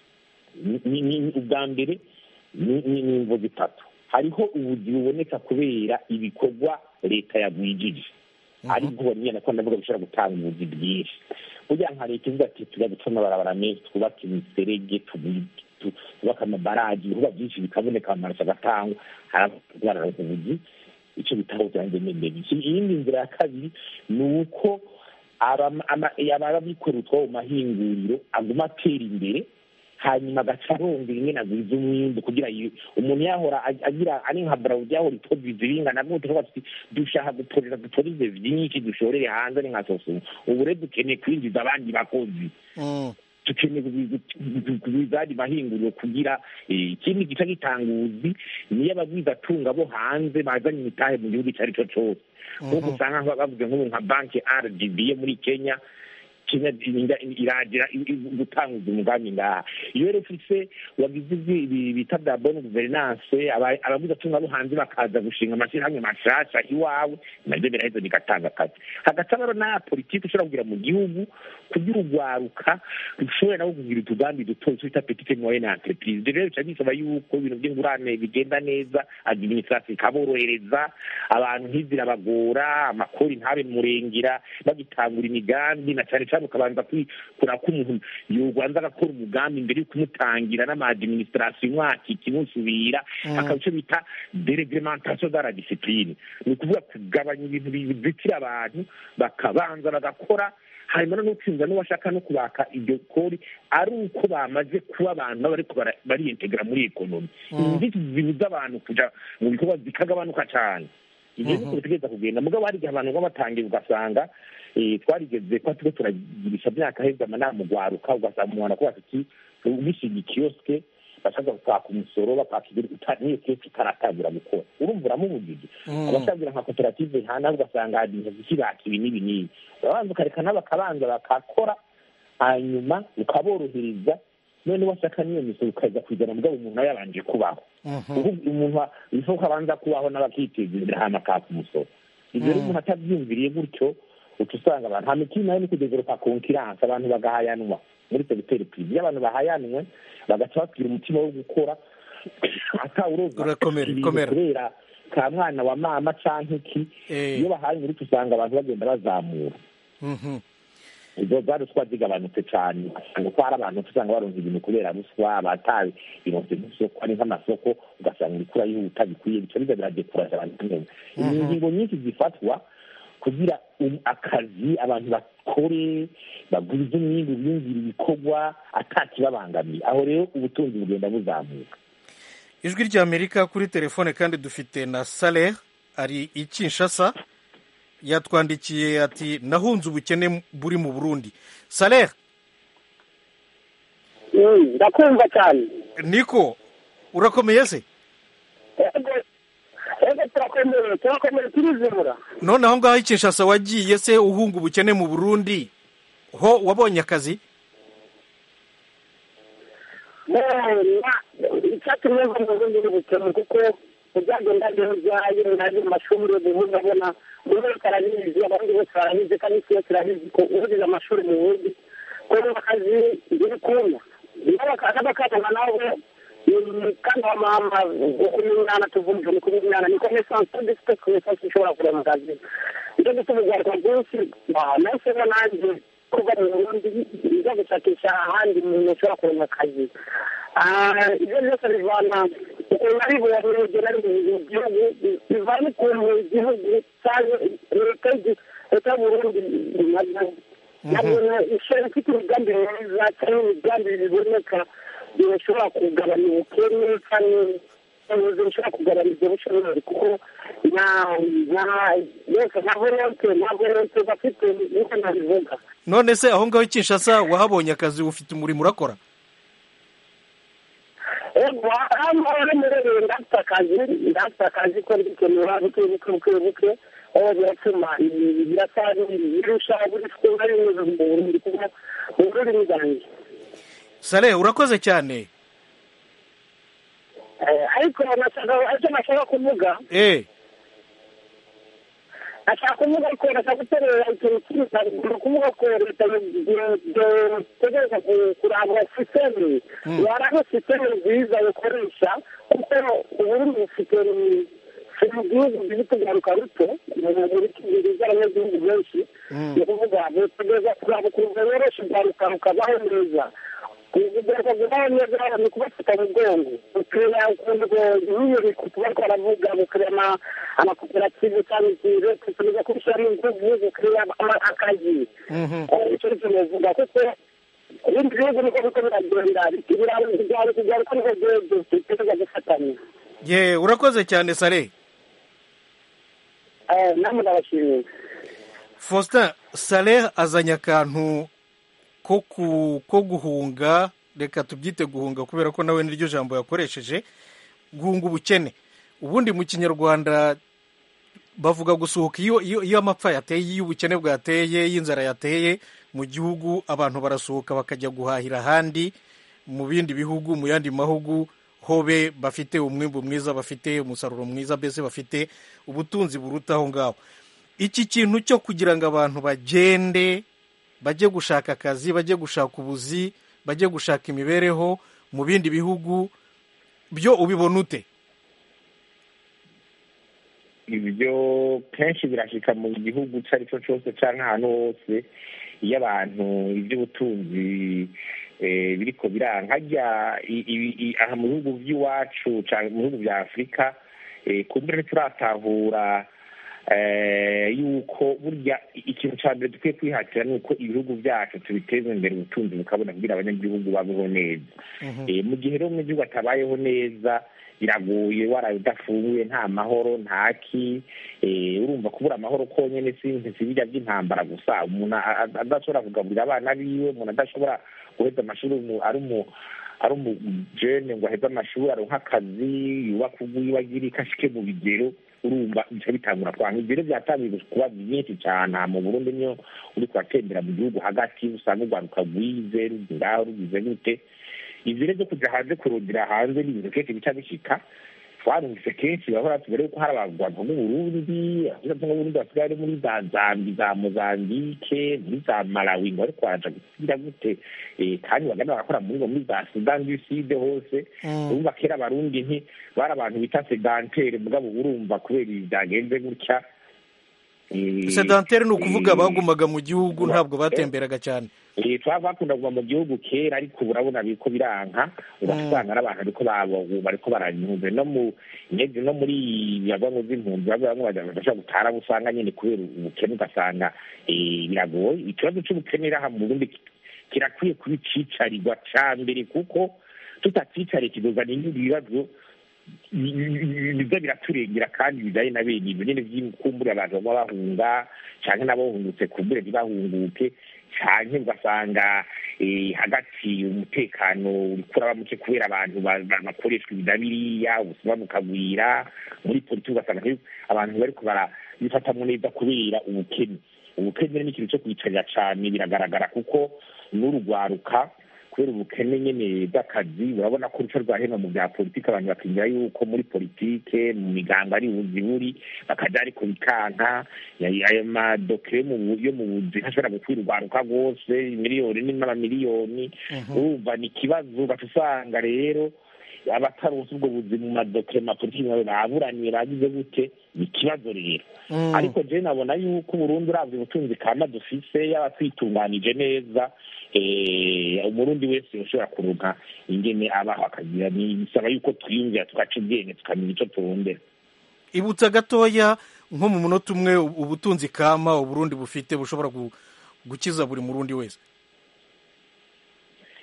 ni- ni- ni- ubwa mbere ni ni- ni imvo zitatu hariho ubuzi buboneka kubera ibikorwa leta yagwijije ariko nyine ko ndavuga bishobora gutanga ubuzi bwinshi burya nka leta ivuga ati tujya guca amabarabara menshi twubake imiserege tubi- tu- twubake amabaraji ibikorwa byinshi bikaboneka amaraso agatangwa haragaragara ubuzi icyo bitaho byanjye n'indege iyindi nzira ya kabiri ni uko aba- ama- ababikora utwabo mu mahinguriro aguma atera imbere hanyuma agaca arondera ingene agwiza umwimbu kugira yi- umuntu yahora ag- agira ari nka barawudi yahora itoviza ibingana gute tuvuga tuti dushaka gutorera dutorize vyinshi dushorere hanze ari nka sosumu ubu rero dukeneye kwinjiza abandi bakozi Mm. dukeneye kugwiza ayandi mahinguriro kugira eh, ikindi gica gitanguzi niyo abagwizatunga bo hanze bazanye imitahe mu gihugu icyo ari cyo cose nk'uko usanga nka- bavuze nk'ubu nka banki rdb yo muri kenya kenya irinda- iragira i- i- gutanguza umugambi ngaha iyo rero ufise wagize ibi- ibi bita bya bonne guverinance aba- abagwizatunga bo hanze bakaza gushinga amashyirahamwe mashasha iwawe nabyo biraheza bigatanga akazi hagati rero n'aya politiki ushobora kugira mu gihugu kugira urwaruka rushobora nabo kugira utugambi duto twita petite moyenne entreprise Ibyo rero bica bisaba yuko ibintu by'ingurane bigenda neza administration ikaborohereza abantu ntizirabagora amakori ntabe murengera bagitangura imigambi na cyane cyane ukabanza kwikura ko umuntu yobanza agakora umugambi mbere yo kumutangira n'ama administration umwaka ikimusubira akaba icyo bita dereglementation de la discipline ni ukuvuga kugabanya ibintu bizitira abantu bakabanza bagakora hanyuma no gutsinda n'uwashaka no kubaka iryo kori ari uko bamaze kuba abantu baba bariko bara- bariyintegra muri ekonomi inzitizi zibuza abantu kuja mu bikorwa zikagabanuka cyane ibyo niko bitegereza kugenda mugabo hari igihe abantu baba batangiye ugasanga eh, twarigeze ko turiko turagirisha myaka heza amanama ugwaruka ugasanga umuntu akubaza ati ugishinga ikiyosike bashaka kwaka umusoro bakaka ibiri uta- n'iyo kiyosike itaratangira gukora urumva uramubujije abashagira nka koperative nkana ugasanga hari ibintu zikibaka ibi n'ibi n'ibi urabanza ukareka nabo bakabanza bakakora hanyuma ukaborohereza none washaka n'iyo misoro ukaza kuzana mugabo umuntu aba yabanje kubaho ubu umuntu bishoboka abanza kubaho n'abakiteza imbere hanyuma akaka umusoro ibyo rero umuntu atabyumviriye gutyo uca usanga abantu nta mikino nayo ni kudevelopa konkiranse abantu bagahayanwa muri segiteri pirive iyo abantu bahayanwe bagaca bagira umutima wo gukora atawuroza Urakomera, ibintu komera. kubera ka mwana wa mama canke iki Eh. iyo bahanye uruca usanga abantu bagenda bazamura Mhm. izo za ruswa zigabanutse cyane ugasanga ko hari abantu usanga baronka ibintu kubera ruswa batabi bironse nk'isoko ari nk'amasoko ugasanga ibikura yihuta bikwiye bica biza biradekuraje abantu neza ni ingingo nyinshi zifatwa kugira um- akazi abantu bakore bagwize umwimbu biyumvira ibikorwa atakibabangamiye aho rero ubutunzi bugenda buzamuka ijwi ry'amerika kuri telefone kandi dufite na saleh ari i kinshasa yatwandikiye ati nahunze ubukene buri mu burundi saleh Mm, ndakumva cyane niko urakomeye se ego ego turakomeye turakomeye turizimura none aho ngaho i kinshasa wagiye se uhunga ubukene mu burundi ho wabonye akazi icyatumye mva mu bundi n'ubukene kuko ubyagenda byayo naje mu mashuri ubu ndabona buri wese arabizi abandi bose barabizi kandi isi yose irabizi ko ubugize amashuri mu bundi ko mu akazi biri kumya n'abakazana nawe kandi wa mama ukumenyana tuvumve ni kumenyana ni connaissance tout dufite connaissance ishobora kurema mu kazi nicyo gituma urwaruka rwinshi nahisemo nanjye kuva mu burundi bijya gushakisha ahandi umuntu ashobora kurema akazi Ah, ibyo byose bivana ukuntu ari buyaburebye nari mu gihugu bivana ukuntu igihugu cyangwa leta y'igi- leta y'uburundi nabyo nabyo ishobora ifite imigambi myiza cyangwa imigambi biboneka bishobora kugabanya ubukene cyangwa ubushobozi bushobora kugaragaza ibyo bushomeri kuko nta nta yose nta volonte nta volonte bafite niko nabivuga none se aho ngaho i kinshasa wahabonye akazi ufite umurimo urakora ego hano rero murebe ndafite akazi ndafite akazi ko mbikenewe buke buke buke buke aho biratuma birasa birusha buri kuba binyuze mu burundi kuko mu rurimi rwanjye sale urakoze cyane Eh, ariko nashaka icyo nashaka kuvuga eh ashaka kuvuga ko nashaka guterera ikintu kimwe ni ukuvuga ko leta itegereza kurangura sisiteme yaranga sisiteme nziza bakoresha kuko uburundi bufite si mu gihugu biri kugaruka ruto muri kibiri z'abanyagihugu benshi ni ukuvuga butegereza kuraba ukuntu yoroshe ugaruka rukabaho neza kugaruka kubaho neza ni kubafata mu bwongo ukureba ukuntu nk'iyo kuba twaravuga gukurema amakoperative cyangwa ikintu tukomeza kubishyiramo ingufu gukureba akazi icyo ni cyo navuga kuko ibindi bihugu niko biko biragenda ibirayi kugaruka niko dutegereza gufatanya ye urakoze cyane sale namwe ndabashimiye faustin sale azanye akantu ko ku ko guhunga reka tubyite guhunga kubera ko nawe niryo jambo yakoresheje guhunga ubukene ubundi mu kinyarwanda bavuga gusuhuka iyo iyo iyo amapfa yateye iyo ubukene bwateye iyo inzara yateye mu gihugu abantu barasuhuka bakajya guhahira ahandi mu bindi bihugu mu yandi mahugu hobe bafite umwimbu mwiza bafite umusaruro mwiza mbese bafite ubutunzi buruta aho ngaho iki kintu cyo kugira ngo abantu bagende bajye gushaka akazi bajye gushaka ubuzi bajye gushaka imibereho mu bindi bihugu byo ubibona ute ibyo kenshi birashika mu gihugu icyo ari cyo cyose cyangwa ahantu hose iyo abantu iby'ubutunzi biriko biranga hajya aha mu bihugu by'iwacu cyangwa mu bihugu bya afurika kumbure ntituratahura yuko burya ikintu cya mbere dukwiye kwihatira ni uko ibihugu byacu tubiteza imbere ubutunzi bukabona kugira abanyagihugu babeho neza mu gihe rero umunyagihugu atabayeho neza biragoye waraye udafunguye nta mahoro ntaki urumva kubura amahoro konyine si bijya by'intambara gusa umuntu adashobora kugaburira abana biwe umuntu adashobora guheza amashuri ari umu ari umujene ngo aheze amashuri aronka akazi yubaka ubwiwe agira ikashike mu bigero urumva bica bitangura kwanga ibyo rero byatangiye kuba byinshi cyane mu burundi niyo uri kuratembera mu gihugu hagati usanga urwaruka rwize ngaho rugize gute ibyo rero byo kujya hanze kurundira hanze ni ibintu kenshi bica bishika twarumvise kenshi bahora tubere ko hari abantu b'uburundi abavuga ngo burundi basigaye ari muri za zambi za mozambike muri za malawi ngo ariko baraja gusubira gute kandi bagana barakora muri muri za sudan du sud hose urumva kera abarundi nti bari abantu bita sedantere mugabo urumva kubera ibi byagenze gutya sedantere ni ukuvuga bagumaga mu gihugu ntabwo batemberaga cyane twaba bakunda kuva mu gihugu kera ariko ubu urabona biriko biranka ugasanga n'abantu ariko bariko baranyumve no mu nyezi no muri biyagongo z'impunzi bamwe bamwe badashobora gutara usanga nyine kubera ubukene ugasanga biragoye ikibazo c'ubukene iraha mu burundi kirakwiye kuba icicarirwa ca mbere kuko tutacicariye kizozana ibindi bibazo biza biraturengera kandi bijanye na bene ibyo nyine vy'ikumbure abantu baba bahunga canke n'abahungutse kumbure ntibahunguke canke ugasanga hagati umutekano uriko uraba muke kubera abantu bakoreshwa ibida biriya ubusuma bukagwira muri politiki ugasanga abantu bariko barabifatamwo neza kubera ubukene ubukene ni ikintu cyo kwicarira cane biragaragara kuko n'urugwaruka kubera ubukene nyene bw'akazi urabona ko uruco rwa hino mu bya politiki abantu bakingira yuko muri politike mu migambo ari buzi buri bakaja ariko bikanka ayo madokire yo mu buzi ntashobora gukwira urwaruka rwose miliyoni n'amamiliyoni urumva ni ikibazo ugaca usanga rero abataronse ubwo buzi mu madokire mu mapolitiki nawe baburaniye bagize gute ni ikibazo rero ariko je nabona yuko uburundi uravye ubutunzi kama dufise yaba twitunganije neza umurundi wese ushobora kuronka ingene abaho akagira bisaba yuko twiyumvira tugaca ubwenge tukamenya ico turondera ibutsa gatoya nko mu munota umwe ubutunzi kama uburundi bufite bushobora gukiza buri murundi wese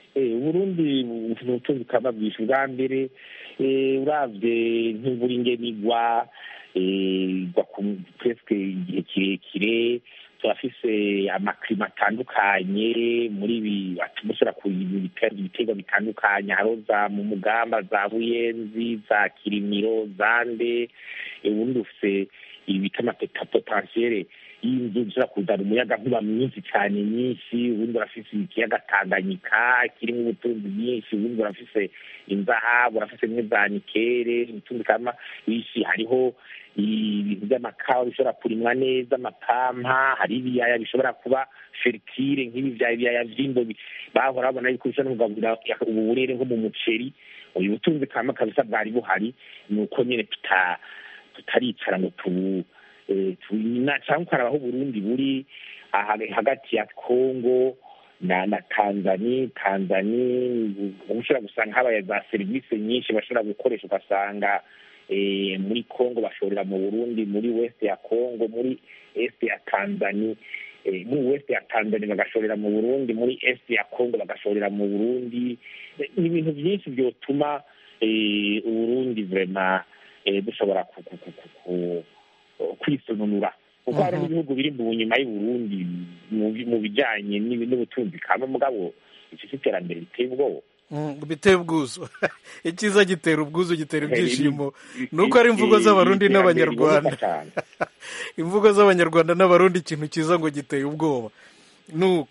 Eh, uburundi bufite ubutunzi kama bwinshi bwa mbere eh, uravye nk'imvura ingenigwa eh, igwa ku presque igihe kirekire turafise amaklima atandukanye muri ibi atuma ushobora kugira ibiterwa bitandukanye hariho za mu mugamba za buyenzi za kirimiro zande eh, ubundi bufise ibi bita amapotensiyere y'inzu zishobora kuzana umuyaga nkuba mwinshi cyane nyinshi ubundi urafise ikiyaga tanganyika kirimo ubutunzi bwinshi ubundi urafise inzahabu urafise bimwe za nikere ubutunzi kama bwinshi hariho ibintu by'amakawa bishobora kurimwa neza amapampa hari ibiyaya bishobora kuba fertile nk'ibi bya ibiyaya vy'imbo bi- bahora babona yuko bishobora kugaburira ubu burere nko mu muceri uyu butunzi kama kabisa bwari buhari ni uko nyene tuta tutaricara ngo tubu eh, tu- na- cyangwa ukaraba aho uburundi buri aha- hagati ya kongo na na tanzani tanzani ubu ushobora gusanga habaye za serivisi nyinshi bashobora gukoresha ugasanga eh, muri kongo bashorera mu burundi muri west ya kongo muri est ya tanzani eh, muri west ya tanzania bagashorera mu burundi muri est ya kongo bagashorera mu burundi Eh, ni ibintu byinshi byotuma eh, uburundi vrema eh, dushobora ku- ku- ku- ku- ku- kwisununura kuko hari Mhm. n'ibihugu biri mu nyuma y'uburundi mu bi- mu bijanye n'ibi- n'ubutunzi kama mugabo iki si iterambere riteye ubwoba Mm, biteye ubwuzu icyiza gitera ubwuzu gitera ibyishimo nuko ari imvugo z'abarundi n'abanyarwanda imvugo z'abanyarwanda n'abarundi ikintu cyiza ngo giteye ubwoba nuko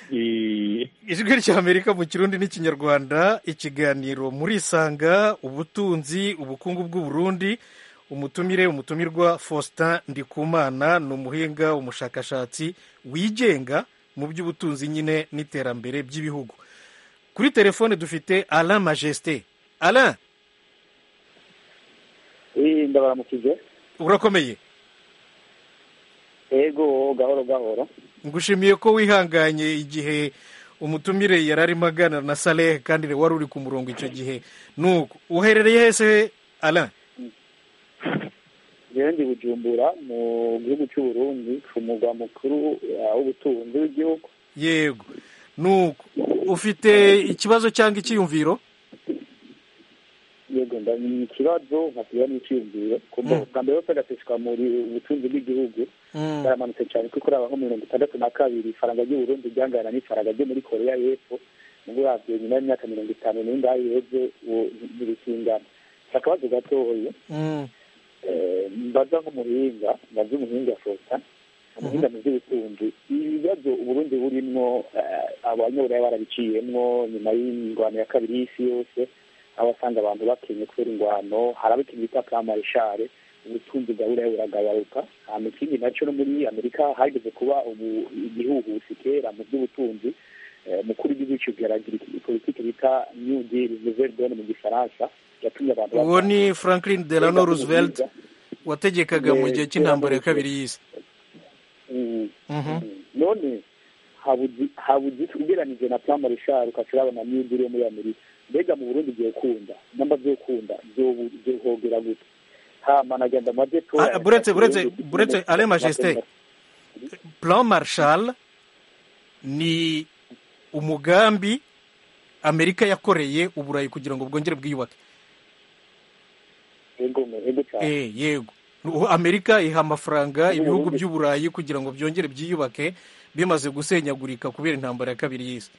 ijwi ry'amerika mu kirundi n'ikinyarwanda ikiganiro murisanga ubutunzi ubukungu bw'uburundi umutumire umutumirwa faustin ndikumana ni umuhinga umushakashatsi wigenga mu by'ubutunzi nyine n'iterambere by'ibihugu kuri telefone dufite alain majesté alain iyi ndabaramukije urakomeye ego gahoro gahoro ngushimiye ko wihanganye igihe umutumire yari arimo aganira na saleh kandi wari uri ku murongo icyo gihe nuko uherereye hese alain rero ndi bujumbura mu gihugu cy'u Burundi ku mugwa mukuru uh, w'ubutunzi w'igihugu yego nuko ufite ikibazo cyangwa icyiyumviro yego ndamenya ikibazo nkasiga n'icyiyumviro kuko Mm. bwa mbere bose gaseswa muri ubutunzi bw'igihugu Mm, baramanutse cyane kuko uraba nko mirongo itandatu na kabiri ifaranga ry'u Burundi ryangana n'ifaranga ryo muri koreya y'epfo nubwo uravye nyuma y'imyaka mirongo itanu n'ingahe iheze ubu ntibikingana akabazo gatoya mm, Eh, mbaza nk'umuhinga mbaza umuhinga fota umuhinga mu by'ubutunzi ibibazo uburundi burimwo eh, abanyaburaya barabiciyemwo nyuma y'ingwano ya kabiri y'isi yose aho wasanga abantu bakenye kubera ingwano haraba ikintu bita kamarishare ubutunzi bwa buraya buragabaruka hama ikindi naco no muri amerika hageze kuba ubu igihuhusi kera mu by'ubutunzi eh, mukuru w'igihugu cy'ubwiragira politiki bita new deal nouvelle donne mu gifaransa yatumye abantu uwo bava- ni franklin delano roosevelt wategekaga mu gihe cy'intambara ya kabiri y'isi Mm. Mhm. none habuzi habuzi ugeranije na plan marshal ukaca urabona new deal yo muri amerika mbega mu burundi byokunda namba byokunda byobu- byohogera gute hama nagenda maze to Ah, buretse buretse buretse alain majesté plan marshal ni umugambi amerika yakoreye uburayi kugira ngo bwongere bwiyubake ego ego cyane Eh, yego Ubu amerika iha amafaranga Ubu ibihugu Burundi- by'uburayi kugira ngo byongere byiyubake bimaze gusenyagurika kubera intambara ya kabiri y'isi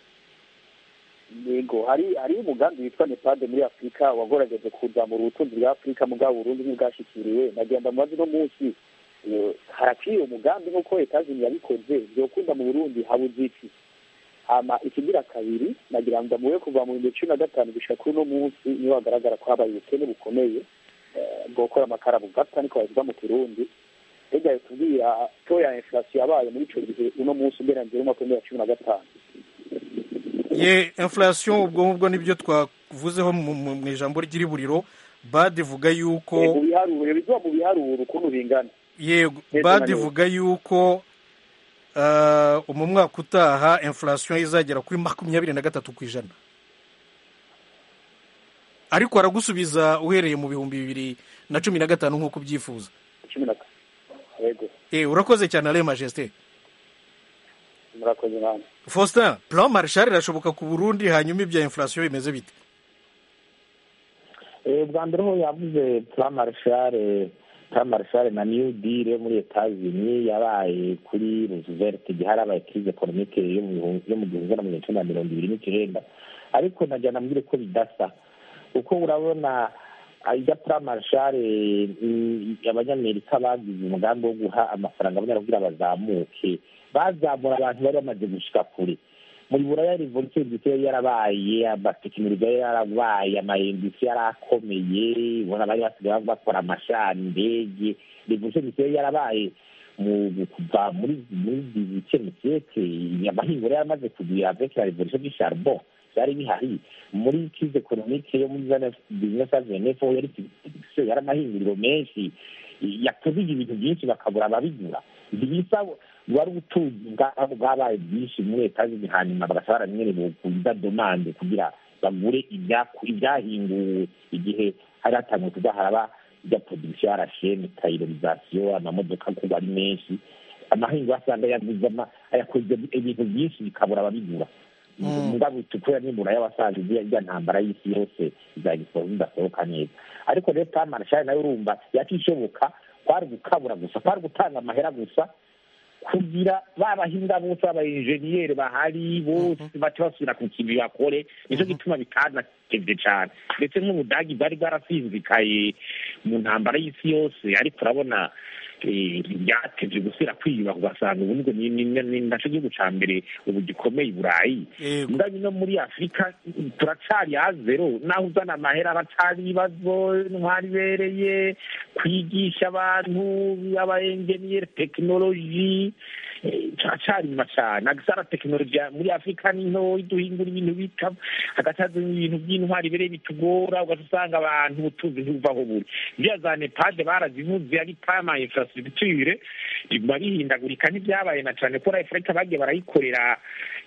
yego hari hari umugambi witwa nepade muri afurika wagerageje kuzamura ubutunzi bwa afurika mugabo burundi ntibwashikiriwe nagenda mu mazi no munsi eh, haraciye umugambi nk'uko etazini yabikoze byokunda mu burundi habuze iki hama ikigira kabiri nagira ngo muwe kuva mu bihumbi cumi na gatanu gushika kuri uno munsi niho hagaragara ko habaye ubukene bukomeye eh, bwo gukora amakara bugapfa niko babivuga mu kirundi ega tubwira to ya inflation yabaye muri ico gihe uno munsi ugereranije n'umwaka w'ibihumbi bibiri na cumi na gatanu ye inflation ubwo ngubwo nibyo twavuzeho mu mu- mu ijambo ry'iriburiro bad ivuga Eh, mu yuko biharuro bizuba mu biharuro ukuntu bingana yego Neza bad na neza. ivuga yuko ah, mu mwaka utaha inflation izagera kuri makumyabiri na gatatu ku ijana ariko aragusubiza uhereye mu bihumbi bibiri na cumi na gatanu nk'uko ubyifuza cumi na yego Eh, urakoze cyane alain majesté murakoze namwe faustin plan marshal irashoboka ku burundi hanyuma ibya inflation bimeze bite Eh, bwa mbere ho yavuze plan marshal plan marshal na new deal yo muri etats-unis yabaye kuri roosevelt igihe harabaye crise economique yo mu bihumbi- yo mu gihumbi na mirongo icenda na mirongo ibiri n'icyenda ariko najya nambwire ko bidasa kuko urabona ah, irya plan marshal mm, abanyamerika bagize umugambi wo guha amafaranga abanyarwanda kugira bazamuke bazamura abantu bari bamaze gushika kure muri buraya revolution industrielle yari yarabaye amatekinoloji yari yarabaye amayindustri yari akomeye ubona bari basigaye bakora amashani indege revolution industrielle yarabaye mu mu- kuva muri muri dix-huitième siècle amahingo yari yaramaze kugwira avec la revolution du charbon byari bihari muri crise economique yo muri business avenef yari production yari amahinguriro menshi yakoze ibintu byinshi bakabura ababigura ntibisa wari ubutunzi bwabo bwabaye bwinshi muri leta zindi hanyuma bagasa baranyene bukuza domande kugira bagure ibyaku- ibyahinguwe igihe hari hatangiye kuza haraba ibya production yarashene tayirorizasiyo amamodoka kuba ari menshi amahingo asanga yaguze ama- yakoze ibintu byinshi bikabura ababigura mugabo itukura nibura y'abasaza irya ntambara y'isi yose izagisoza idasohoka neza ariko rero tamarashari nayo urumva yakishoboka kwari gukabura gusa kwari gutanga amahera gusa kugira babahinga bose b'abayenjeniyeri bahari bose bace basubira ku kintu bakore nicyo gituma bitanatevye cane ndetse nk'ubudagi bwari bwarasinzikaye mu ntambara y'isi yose ariko urabona eh, byatevye gusubira kwiyubaka ugasanga ubu nibwo ni- ni- ni naco gihugu ca mbere ubu gikomeye i burayi Yego. mugabo no muri afurika turacari ha zero naho uzana amahera aracari ibibazo intwari ibereye kwigisha abantu abaenjeniyeri tekinoloji eh, turacari inyuma cane agasara tekinoloji ya- muri afurika ni ntoyi duhingura ibintu bita hagataza ibintu by'intwari ibereye bitugora ugaca usanga abantu ubutunzi ntibuvaho buri ivya za nepade barazivuze ari pama infrastructure riguma rihindagurika ntibyabaye na cane ko afurika bagiye barayikorera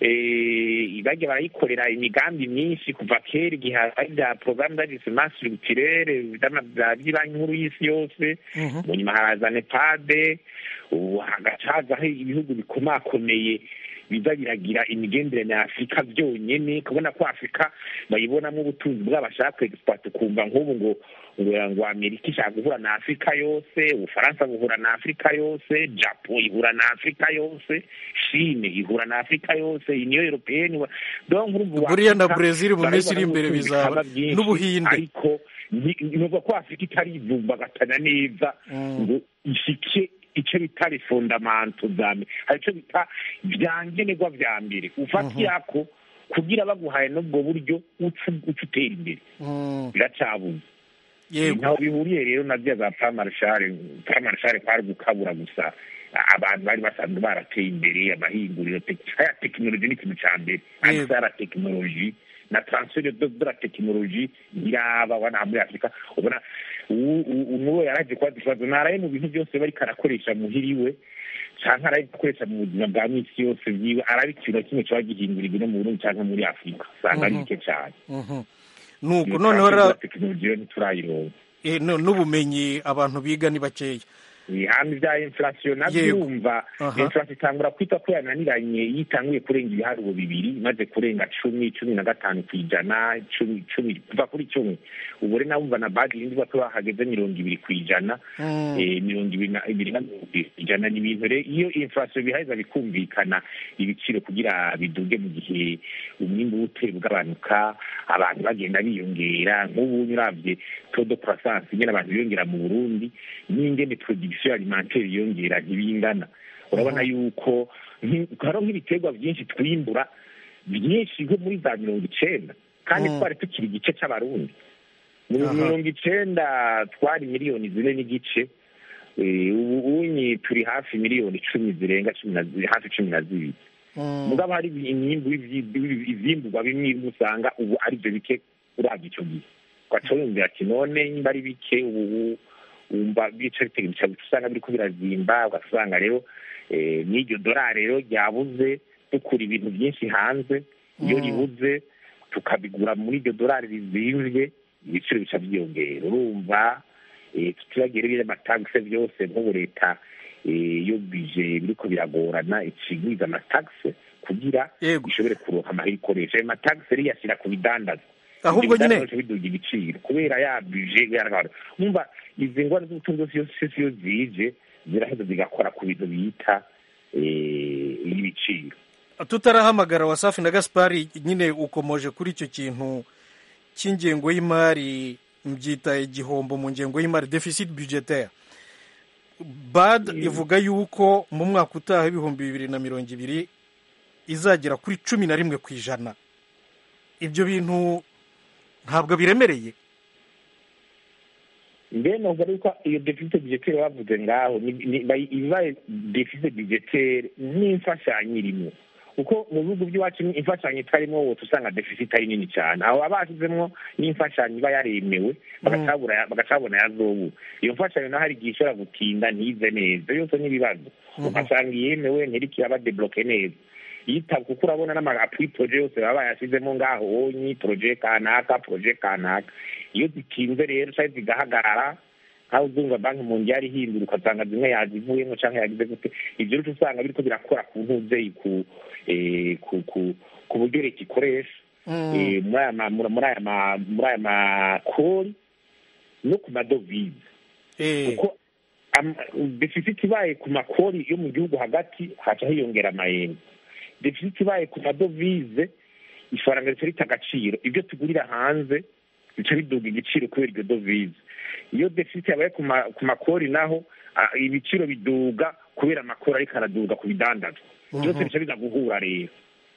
eh, bagiye barayikorera imigambi myinshi kuva kera igihe hari bya porogaramu d'ajustement structurel by'ibanki nkuru y'isi yose mu nyuma haraza nepade ubu hagaca hazaho ibihugu bikomakomeye biza biragira imigenderanire ya afurika byonyene kubona ko afurika bayibonamo ubutunzi bwabo bashaka kwegisikwata ukumva nk'ubu ngo ngo ngo amerika ishaka guhura na afurika yose ubufaransa buhura na afurika yose japo ihura na afurika yose shine ihura na afurika yose uniyo europeyeni donc urumva Buriya na Afurika Brazil mu minsi iri barabibona imbere n'ubutunzi bizaba, bikaba byinshi, n'Ubuhinde. ariko ni- nuvuga ko afurika itarivumbagatanya neza ngo ishike icyo bita refondamento za mbere hari icyo bita vyangenerwa vya mbere ufata yako kugira baguhaye n'ubwo buryo uca uca utera imbere Mm, biracabuze yego ntaho bihuriye rero na bya za pamarashare pamarashare kwari gukabura gusa abantu bari basanzwe barateye imbere amahinguriro tek- aya tekinoloji ni ikintu ca mbere Yego. ariko ya tekinoloji na transfer de de la tekinoloji iraba wana muri afurika ubona u- u- nuwo yaraje kubaza ikibazo naraye mu bintu byose bariko arakoresha muhiriwe canke araye gukoresha mu buzima bwa misi yose vyiwe araba ikintu na kimwe kiba gihindurirwa no mu burundi canke muri afurika usanga ari Mhm. bike cane Mhm. nuko Iyo noneho transfer de ra- la tekinoloji rero ntiturayironka eh, nu- n'ubumenyi abantu biga ni bakeya hano ibya inflation nabyo Yego. urumva Aha. inflation itangura kwita ko yananiranye iyo itanguye kurenga ibiharuro bibiri imaze kurenga cumi cumi na gatanu ku ijana cumi cumi kuva kuri cumi ubu rero nawumva na badi yindi ko hageze mirongo ibiri ku ijana Mm. eh, mirongo ibiri na ibiri na mirongo ibiri ku ijana ni ibintu rero iyo inflation bihaheza bikumvikana ibiciro kugira biduge mu gihe umwimbu w'utera ugabanuka abantu bagenda biyongera nk'ubu uravye todo croissance ingene abantu biyongera mu burundi n'ingene production alimentaire yiyongera ntibingana urabona yuko nki- hariho nk'ibiterwa byinshi twimbura byinshi nko muri za mirongo icenda kandi Mm. twari tukiri igice c'abarundi mu Aha. mirongo icenda twari miliyoni zine n'igice Eh, ubu unyi turi hafi miliyoni icumi zirenga cumi na zi- hafi cumi na zibiri Mm. mugabo hari imyimbu ivyimburwa bimwe bimwe usanga ubu ari byo bike uravye ico gihe ugaca wiyumvira ati none nimba ari bike ubu wumva bica bica usanga biriko birazimba ugasanga rero eh, n'iryo dorari rero ryabuze dukura ibintu byinshi hanze iyo Mm. ribuze tukabigura muri iryo dorari rizimvye ibiciro bica byiyongera urumva eh, tutibagire biri amatagisi byose nk'ubu leta eh, iyo bije biriko biragorana ikigwiza amatagisi kugira Yego. ishobore kuronka amahera ikoresha ayo matagisi rero iyashyira ku bidandaza ahubwo Ibyo nyine bidandaza biduga ibiciro kubera ya bije bigaragara numva izi ngwara z'ubutunzi zose yose iyo zije ziraheza zigakora ku bintu bita eh, ibiciro tutarahamagara wasafi na gaspari nyine ukomoje kuri icyo kintu cy'ingengo y'imari mbyita igihombo mu ngengo y'imari deficit budgetaire bad ivuga yuko mu mwaka utaha ibihumbi bibiri na mirongo ibiri izagera kuri cumi na rimwe ku ijana ibyo bintu ntabwo biremereye mbe novuga yuko iyo defisite budgetaire bavuze ngaho ni- ni- bayi- ibaye defisite budgetaire n'imfashanyo irimo kuko mu bihugu by'iwacu ni- imfashanyo itarimo wose usanga defisite ari nini cyane aho baba bashyizemo n'imfashanyo iba yaremewe bagacabura- bagacabona yazobura iyo mfashanyo naho hari igihe ishobora gutinda ntize neza yose n'ibibazo ugasanga iyemewe ntiriko iraba debloke neza yitaba kuko urabona n'amapuri poroje yose baba bayashyizemo ngaho onyi poroje kanaka poroje kanaka iyo zitinze rero cyangwa zigahagarara nkaho uzumva banki mu ngi yari ihindura ugasanga zimwe yazivuyemo cyangwa yagize gute ibyo rero usanga biriko birakora ku ntuzeyi ku eh, ku ku ku buryo leta ikoresha eh, muri aya ma- muri aya ma- muri aya makori no ku madovize Eh, kuko am- deficit ibaye ku makori yo mu gihugu hagati haca hiyongera amayeni deficit ibaye ku madovize ifaranga rica rita agaciro ibyo tugurira hanze bica biduga igiciro kubera iryo dovize iyo deficit yabaye ku ma- ku makori naho ah, ibiciro biduga kubera amakori ariko araduga ku bidandazwa byose bica biza guhura rero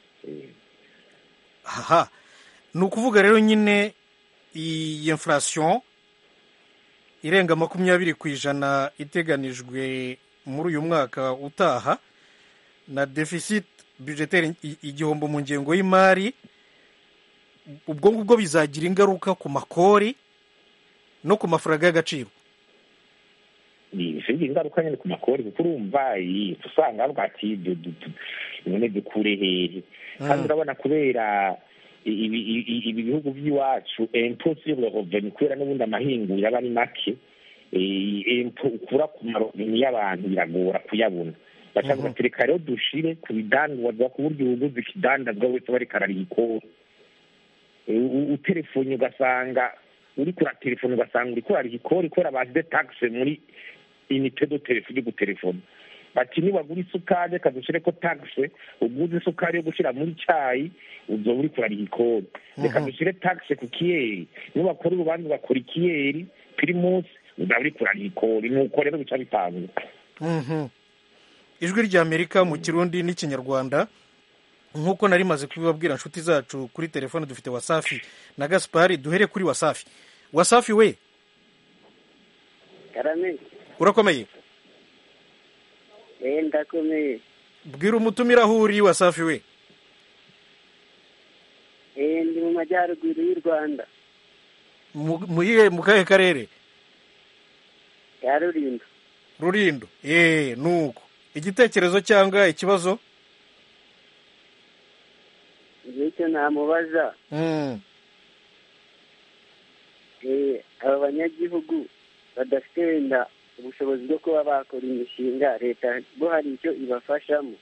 aha ni ukuvuga rero nyine iyi inflation irenga makumyabiri ku ijana iteganijwe muri uyu mwaka utaha na deficit budgetaire i- igihombo mu ngengo y'imari ubwo ngubwo bizagira ingaruka ku makori no ku mafaranga y'agaciro bifite ingaruka nyine ku makori kuko urumva iyi usanga bavuga ati ibyo du- du- none dukure hehe kandi urabona kubera i- ibi ibi- ibi bihugu by'iwacu empo sur le revenu kubera n'ubundi amahinguriro aba ari make eh, empo ukura ku marobini y'abantu biragora kuyabona bashaka bati reka rero dushire ku bidandazwa ku buryo ubuguzi ikidandazwa wese bariko arariha ikori Eh, u- utelefone ugasanga uriko uratelefone ugasanga uriko urariha ikori kubera bashyize taxe muri inite do telefone yo gutelefona bati niwagura isukari reka dushireko taxe uguze isukari yo gushira muri cayi uzoba uriko urariha ikori reka dushire taxe ku kiyeri niwakora urubanza ugakora ikiyeri pirimusi uzaba uriko urariha ikori nuko rero bica bitanga Mhm. ijwi ry'amerika mu kirundi n'ikinyarwanda nk'uko nari maze kubibabwira inshuti zacu kuri telefone dufite wasafi na gaspari duhere kuri wasafi wasafi we karame urakomeye eh ndakomeye bwira umutumire aho uri wasafi we eh ndi mu majyaruguru y'u rwanda Mu- mu yihe- mu kahe karere ya rulindo rurindo eee nuko igitekerezo cyangwa ikibazo icyo namubaza Mm. eh aba banyagihugu badafite wenda ubushobozi bwo kuba bakora imishinga leta bo hari icyo ibafashamo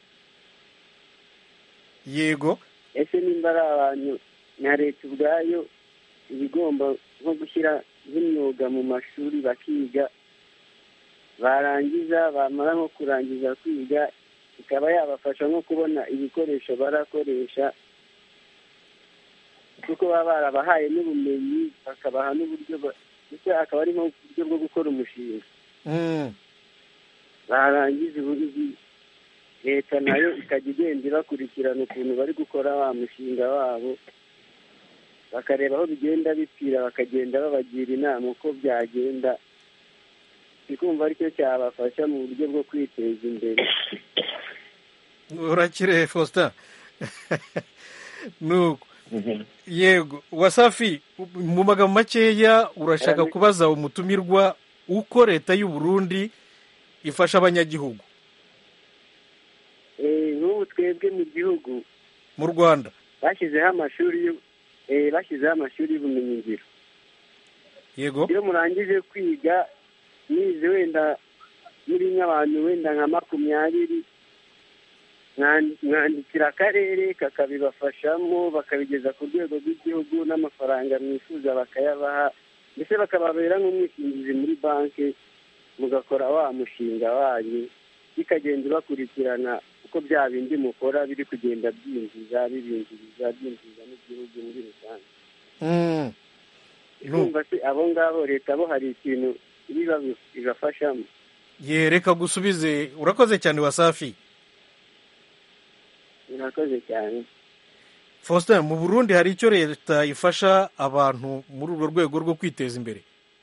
yego ese nimba ari abantu na leta ubwayo iba igomba nko gushyira nk'imyuga mu mashuri bakiga barangiza bamara nko kurangiza kwiga ikaba yabafasha nko kubona ibikoresho barakoresha kuko baba barabahaye n'ubumenyi bakabaha n'uburyo ba- ndetse akaba ari nk'uburyo bwo gukora umushinga Mm. barangiza ubundi leta nayo ikajya igenda ibakurikirana ukuntu bari gukora wa mushinga wabo bakareba aho bigenda bipfira bakagenda babagira inama uko byagenda ikumva aricyo cyabafasha mu buryo bwo kwiteza imbere urakire faustin nuko yego wasafi mu magambo makeya urashaka Karame. kubaza umutumirwa uko leta y'u Burundi ifasha abanyagihugu Eh, nk'ubu twebwe mu gihugu mu rwanda bashyizeho amashuri y'u- eh, bashyizeho amashuri y'ubumenyingiro yego iyo murangije kwiga mwize wenda muri nk'abantu wenda nka makumyabiri mwan- mwandikira akarere kakabibafashamo bakabigeza ku rwego rw'igihugu n'amafaranga mwifuza bakayabaha ndetse bakababera nk'umwishingizi muri banki mugakora wa mushinga wanyu bikagenda bakurikirana uko bya bindi mukora biri kugenda byinjiza bibinjiriza byinjiza n'igihugu muri rusange Mm. Nu- urumva se abo ngabo leta bo hari ikintu biba bibafashamo ye reka gusubize urakoze cyane wasafi murakoze cyane faustin mu burundi hari icyo leta ifasha abantu muri urwo rwego rwo kwiteza imbere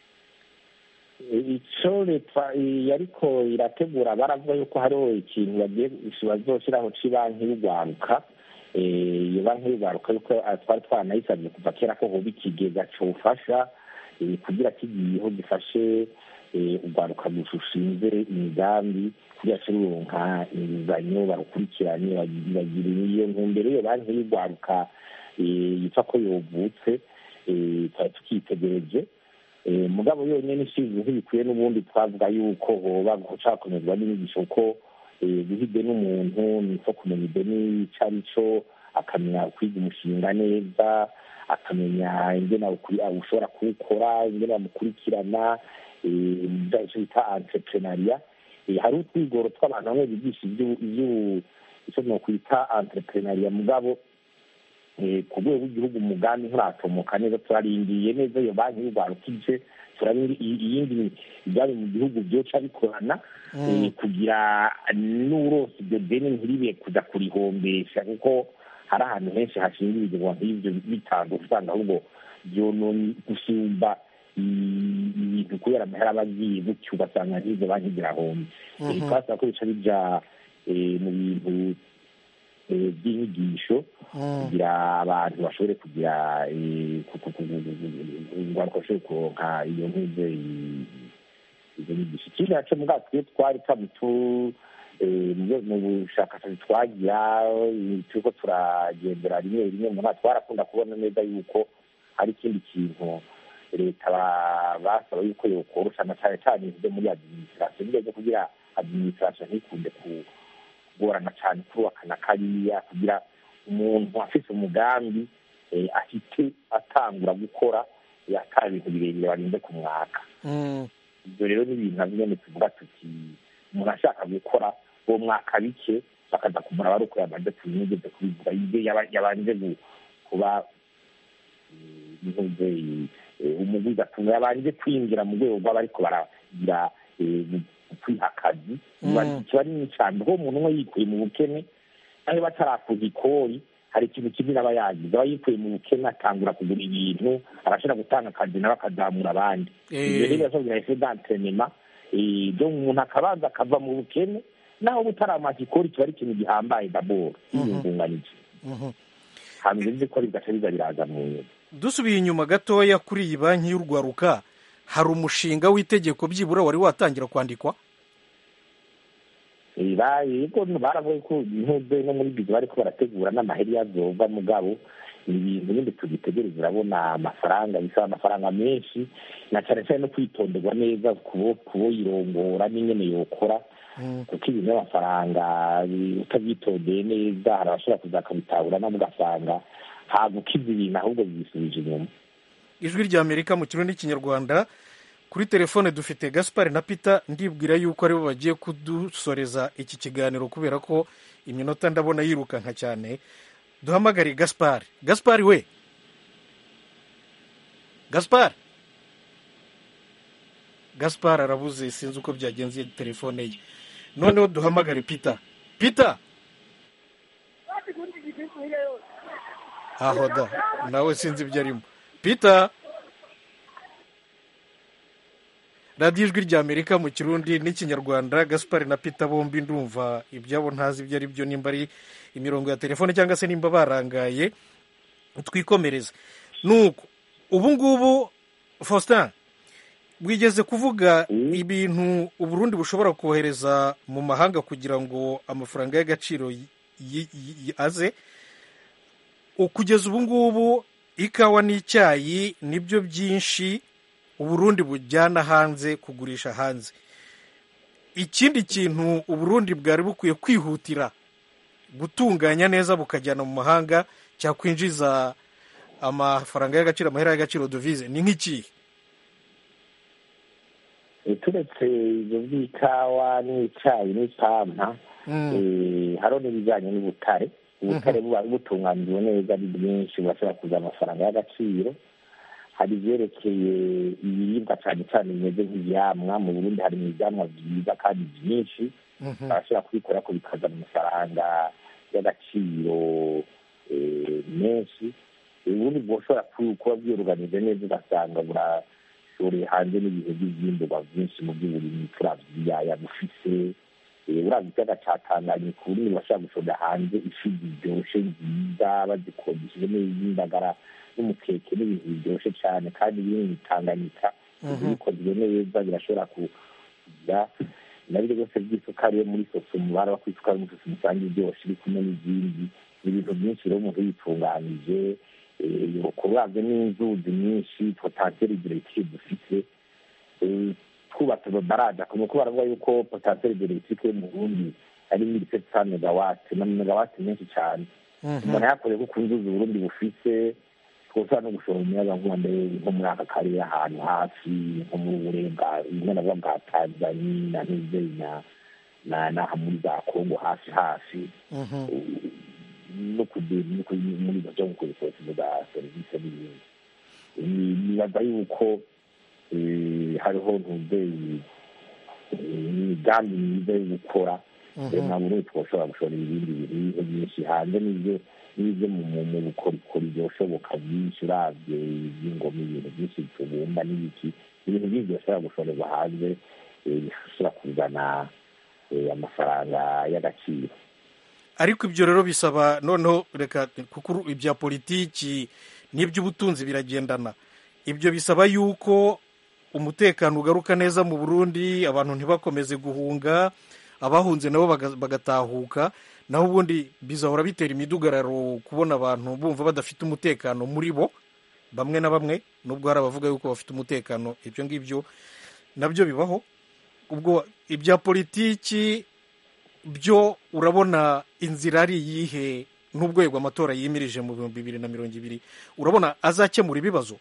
icyo leta ariko irategura baravuga yuko hariho ikintu bagiye bazoshyiraho cy'ibanki y'urwaruka Eh, iyo banki y'urwaruka yuko ah, twari twaranayisabye kuva kera ko hoba ikigega cyofasha eh, kugira kigiyeho gifashe eh, urwaruka rushinze imigambi kugira cyo ruronka inguzanyo barukurikirane bagi- bagira iyo ntumbero iyo banki y'urwaruka eh, yitwa ko yovutse eh, twari tukitegereje Eh, mugabo yonyine ishinzwe ntibikwiye n'ubundi twavuga yuko hoba gushaka kunyurwa n'inyigisho ko eh, guha ideni umuntu niko kumenya ideni icyo ari cyo akamenya kwiga umushinga neza akamenya ingene awukuri- awushobora kuwukora ingene bamukurikirana eh, bya- icyo bita entrepreneuria Eh, hari utwigoro tw'abantu bamwe bigisha ibyo- ibyo- icyo nokwita entrepreneuria mugabo eh, ku rwego rw'igihugu umugambi nturatomoka neza turarindiye neza iyo banki y'urwaruka ije turabindi iyindi ibyari mu gihugu byoca bikorana eh, kugira n'urose ibyo deni ntiribe kuja kurihombesha kuko hari ahantu henshi hashinga ibigega nk'ibyo bitanga usanga ahubwo byononye gusumba i- ibintu kubera amahera aba agiye gutyo ugasanga n'izo banki zirahombe Eh, twasaba ko bica bija eh, mu bintu eh, by'inyigisho kugira abantu bashobore kugira eh, ku- ku- ku- urwaruka bashobore kuronka iyo nkuze izo nyigisho ikindi naco mugabo twe twari tamutu mu bushakashatsi twagira eh, turiko turagendera rimwe rimwe mu mwaka twarakunda kubona neza yuko hari ikindi kintu leta ba- basaba yuko yokorosha na cane cane ibyo muri administration bijya byo kugira administration ntikunde ku kugorana cyane kubakana kariya kugira umuntu afite umugambi eh, ahite atangura gukora eh, ata bintu birebire barinze ku mwaka Mm. ibyo rero ni ibintu na nyine tuvuga tuti umuntu ashaka gukora uwo mwaka bike bakaza kumara bari uko yabanje kubimugeze kubivuga ibyo yaba- yabanje gu- kuba ntuze umugwiza atunga yabanje kwinjira mu rwego rw'abariko baragira eh, kwiha akazi Mm. kiba ari nini cyane kuko umuntu umwe yikuye mu bukene aho batarakuza ikori hari ikintu kimwe aba yagize aba yikuye mu bukene atangura kugura ibintu arashobora gutanga akazi nawe akazamura abandi Eh. ibyo rero birashobora ese d'entrenema byo umuntu akabanza akava mu bukene naho butaramaza ikori kiba ari ikintu gihambaye daboro yiyungunganije Mhm. hanyuma ibyo ikora bigaca biza biraza mu nyuma dusubiye inyuma gatoya kuri iyi banki y'urwaruka hari umushinga w'itegeko byibura wari watangira kwandikwa yego baravuga ko intuze no muri bizo bariko barategura n'amaheri yazova mugabo ni ibintu bindi tugitegereza urabona amafaranga bisaba amafaranga menshi na cyane cyane no kwitonderwa neza kubo kuboyirongora n'ingene yokora kuko ibintu by'amafaranga bi- utabyitondeye neza hari abashobora kuza bakabitahura nabo ugasanga hagukiza ibintu ahubwo bibisubije inyuma ijwi rya amerika mu kirundi n'ikinyarwanda kuri telefone dufite gaspar na peter ndibwira yuko aribo bagiye kudusoreza iki kiganiro kubera ko iminota ndabona yirukanka cyane duhamagare gaspar gaspar we gaspar gaspar arabuze sinzi uko byagenze telefone ye noneho duhamagare peter peter aho da nawe sinzi ibyo arimo peter radiyo ijwi rya amerika mu kirundi n'ikinyarwanda gaspar na peter bombi ndumva ibyabo ntazi ibyo ari byo nimba ari imirongo ya telefone cyangwa se nimba barangaye twikomereza nuko ubu ngubu faustin wigeze kuvuga ibintu uburundi bushobora kohereza mu mahanga kugira ngo amafaranga y'agaciro yi- yi- yi- aze kugeza ubu ngubu ikawa n'icyayi nibyo byinshi uburundi bujyana hanze kugurisha hanze ikindi kintu uburundi bwari bukwiye kwihutira gutunganya neza bukajyana mu mahanga cyakwinjiza amafaranga y'agaciro amahera y'agaciro dovize ni nk'ikihe Eh, turetse ibyo by'ikawa n'icyayi n'ipampa eh, hariho n'ibijyanye n'ubutare ubutare buba butunganijwe neza ari bwinshi burashobora kuza amafaranga y'agaciro hari ibyerekeye ibiribwa cyane cyane bimeze nk'ibyamwa mu burundi hari ibyamwa byiza kandi byinshi barashobora kubikora ko bikazana amafaranga y'agaciro eh, menshi ubundi bwoshobora ku- kuba bwiruganije neza ugasanga burashoreye hanze n'ibihe by'ibyimburwa byinshi mu by'uburimyi turavye ibiyaya bufise Eh, uravye ikiyaga ca tanganyika uburundi bashobora gushorera hanze ifi ziryoshe nziza bazikodesheje neza indagara n'umukeke n'ibintu biryoshe cane kandi biri mu tanganyika bikozwe neza birashobora ku- kugira nabyo byose by'isukari yo muri sosumu baraba ko isukari muri sosumu usanga iryoshe iri kumwe n'izindi ni ibintu byinshi rero umuntu yitunganije eh, kurabye n'inzuzi nyinshi potanteri diregitire dufite eh, twubatse amabaraje akamenya ko baravuga yuko potanteri diregitire yo mu burundi ari mille sept cent megawati na megawati menshi cyane umuntu yakoreye ko ku nzuzi uburundi bufise twosaba no gushora umuyagankuba mbere nko muri aka karere ahantu hafi nko mu burenga bimwe na bwa bwa tanzania na nizeri na na n'aha muri za kongo hafi hafi no kugera no kuri muri ibyo byo gukora isosi za serivisi n'ibindi Ni- nibaza yuko eh, hariho ntuzeyi imigambi myiza yo gukora rero nta burundi twoshobora gushora ibindi biribwa byinshi hanze n'ibyo n'ibyo mu mu- mu bukorikori byoshoboka byinshi uravye iby'ingoma ibintu byinshi tubumba n'ibiki ibintu byinshi byoshobora gushorerwa hanze eh, bishobora kuzana eh, amafaranga y'agaciro ariko ibyo rero bisaba noneho reka kuko uru- ibya politiki n'iby'ubutunzi biragendana ibyo bisaba yuko umutekano ugaruka neza mu burundi abantu ntibakomeze guhunga abahunze nabo baga- bagatahuka naho ubundi bizahora bitera imidugararo kubona abantu bumva badafite umutekano muri bo bamwe na bamwe nubwo hari abavuga yuko bafite umutekano ibyo ngibyo nabyo bibaho ubwo ibya politiki byo urabona inzira ari iyihe n'urwego amatora yimirije mu bihumbi bibiri na mirongo ibiri urabona azakemura ibibazo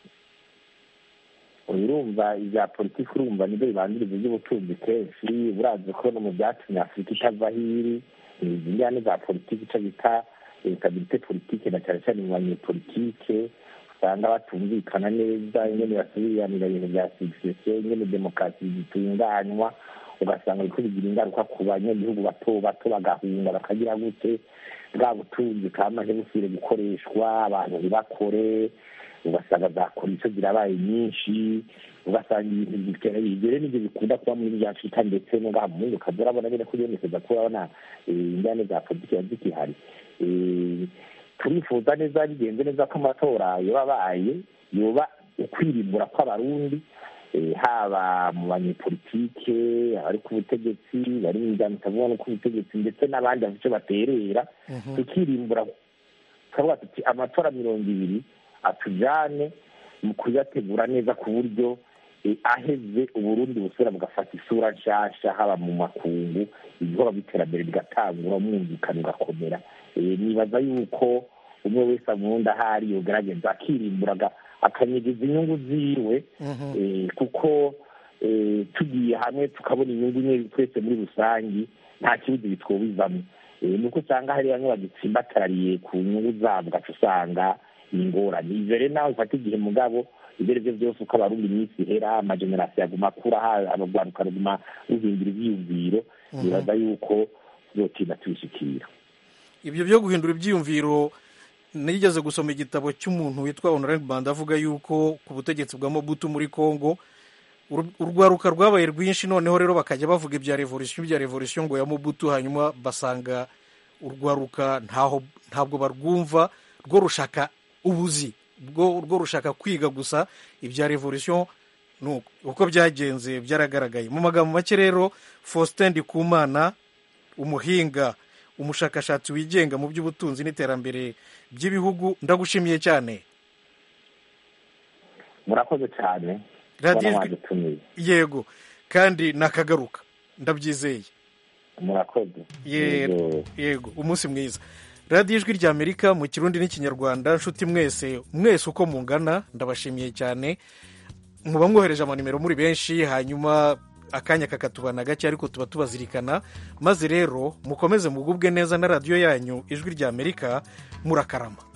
urumva ibya politiki urumva nibyo bibanziriza iby'ubutunzi kenshi burazi ko no mu byatumye afurika itava aho iri ni izi njyane za politiki icyo bita stabilite politike na cyane cyane mu banyepolitike usanga batumvikana neza ingene basubiranira ibintu bya succession ingene demokarasi zitunganywa ugasanga biriko bigira ingaruka ku banyagihugu bato bato bagahunga bakagira gute bwa butunzi kamaze busubire gukoreshwa abantu ntibakore ugasanga za komisiyo zirabaye nyinshi ugasanga ibintu bitera bigere n'ibyo bikunda kuba muri bya afurika ndetse no ngaha mu mundi ukaza urabona nyine ko biyemeza ko urabona eh, injyane za politiki ziba zigihari Eh, turifuza neza bigenze neza ko amatora yoba abaye yoba ukwirimbura kw'abarundi eh, haba mu banyepolitike abari ku butegetsi bari mu miryango itavuga no ku butegetsi ndetse n'abandi bafite icyo baterera tukirimbura tukavuga tuti amatora mirongo ibiri atujyane mu kuyategura neza ku buryo eh, aheze uburundi busubira bugafata isura nshasha haba mu makungu ibikorwa by'iterambere bigatangura umwumvikano ugakomera Eh, nibaza yuko umwe wese amundi ahari yogerageza akirimbura aga- akanyegeza inyungu ziwe eh, kuko eh, tugiye hamwe tukabona inyungu imwe twese muri rusange nta kibuzi bitwobizamo Eh, nuko usanga hari bamwe bagitsimbatariye ku nyungu zabo ugaca usanga ni ingorane ivyo rero nawe bifata igihe mugabo ibyo ari byo byose uko abarundi iminsi ihera amagenerasiyo aguma akura abagwaruka ruguma ruhindura ivyiyumviro nibaza yuko tuzotinda tubishikira ibyo byo guhindura ibyiyumviro nigeze gusoma igitabo cy'umuntu witwa honorable banda avuga yuko ku butegetsi bwa mobutu muri congo ur- urwaruka rwabaye rwinshi noneho rero bakajya bavuga ibya revolution ibya revolution ngo ya mobutu hanyuma basanga urwaruka ntaho ntabwo barwumva rwo rushaka ubuzi rwo rwo rushaka kwiga gusa ibya revolution nuko uko byagenze byaragaragaye mu magambo make rero faustin ndikumana umuhinga umushakashatsi wigenga mu by'ubutunzi n'iterambere by'ibihugu ndagushimiye cyane murakoze cyane radiyo kubona ijwi mwadutumiye yego kandi nakagaruka ndabyizeye murakoze Ye- yego umunsi mwiza radiyo ijwi rya amerika mu kirundi n'ikinyarwanda nshuti mwese mwese uko mungana ndabashimiye cyane muba mwohereje amanimero muri benshi hanyuma akanya kakatubana gake ariko tuba tubazirikana maze rero mukomeze mugubwe neza na radiyo yanyu ijwi rya amerika murakarama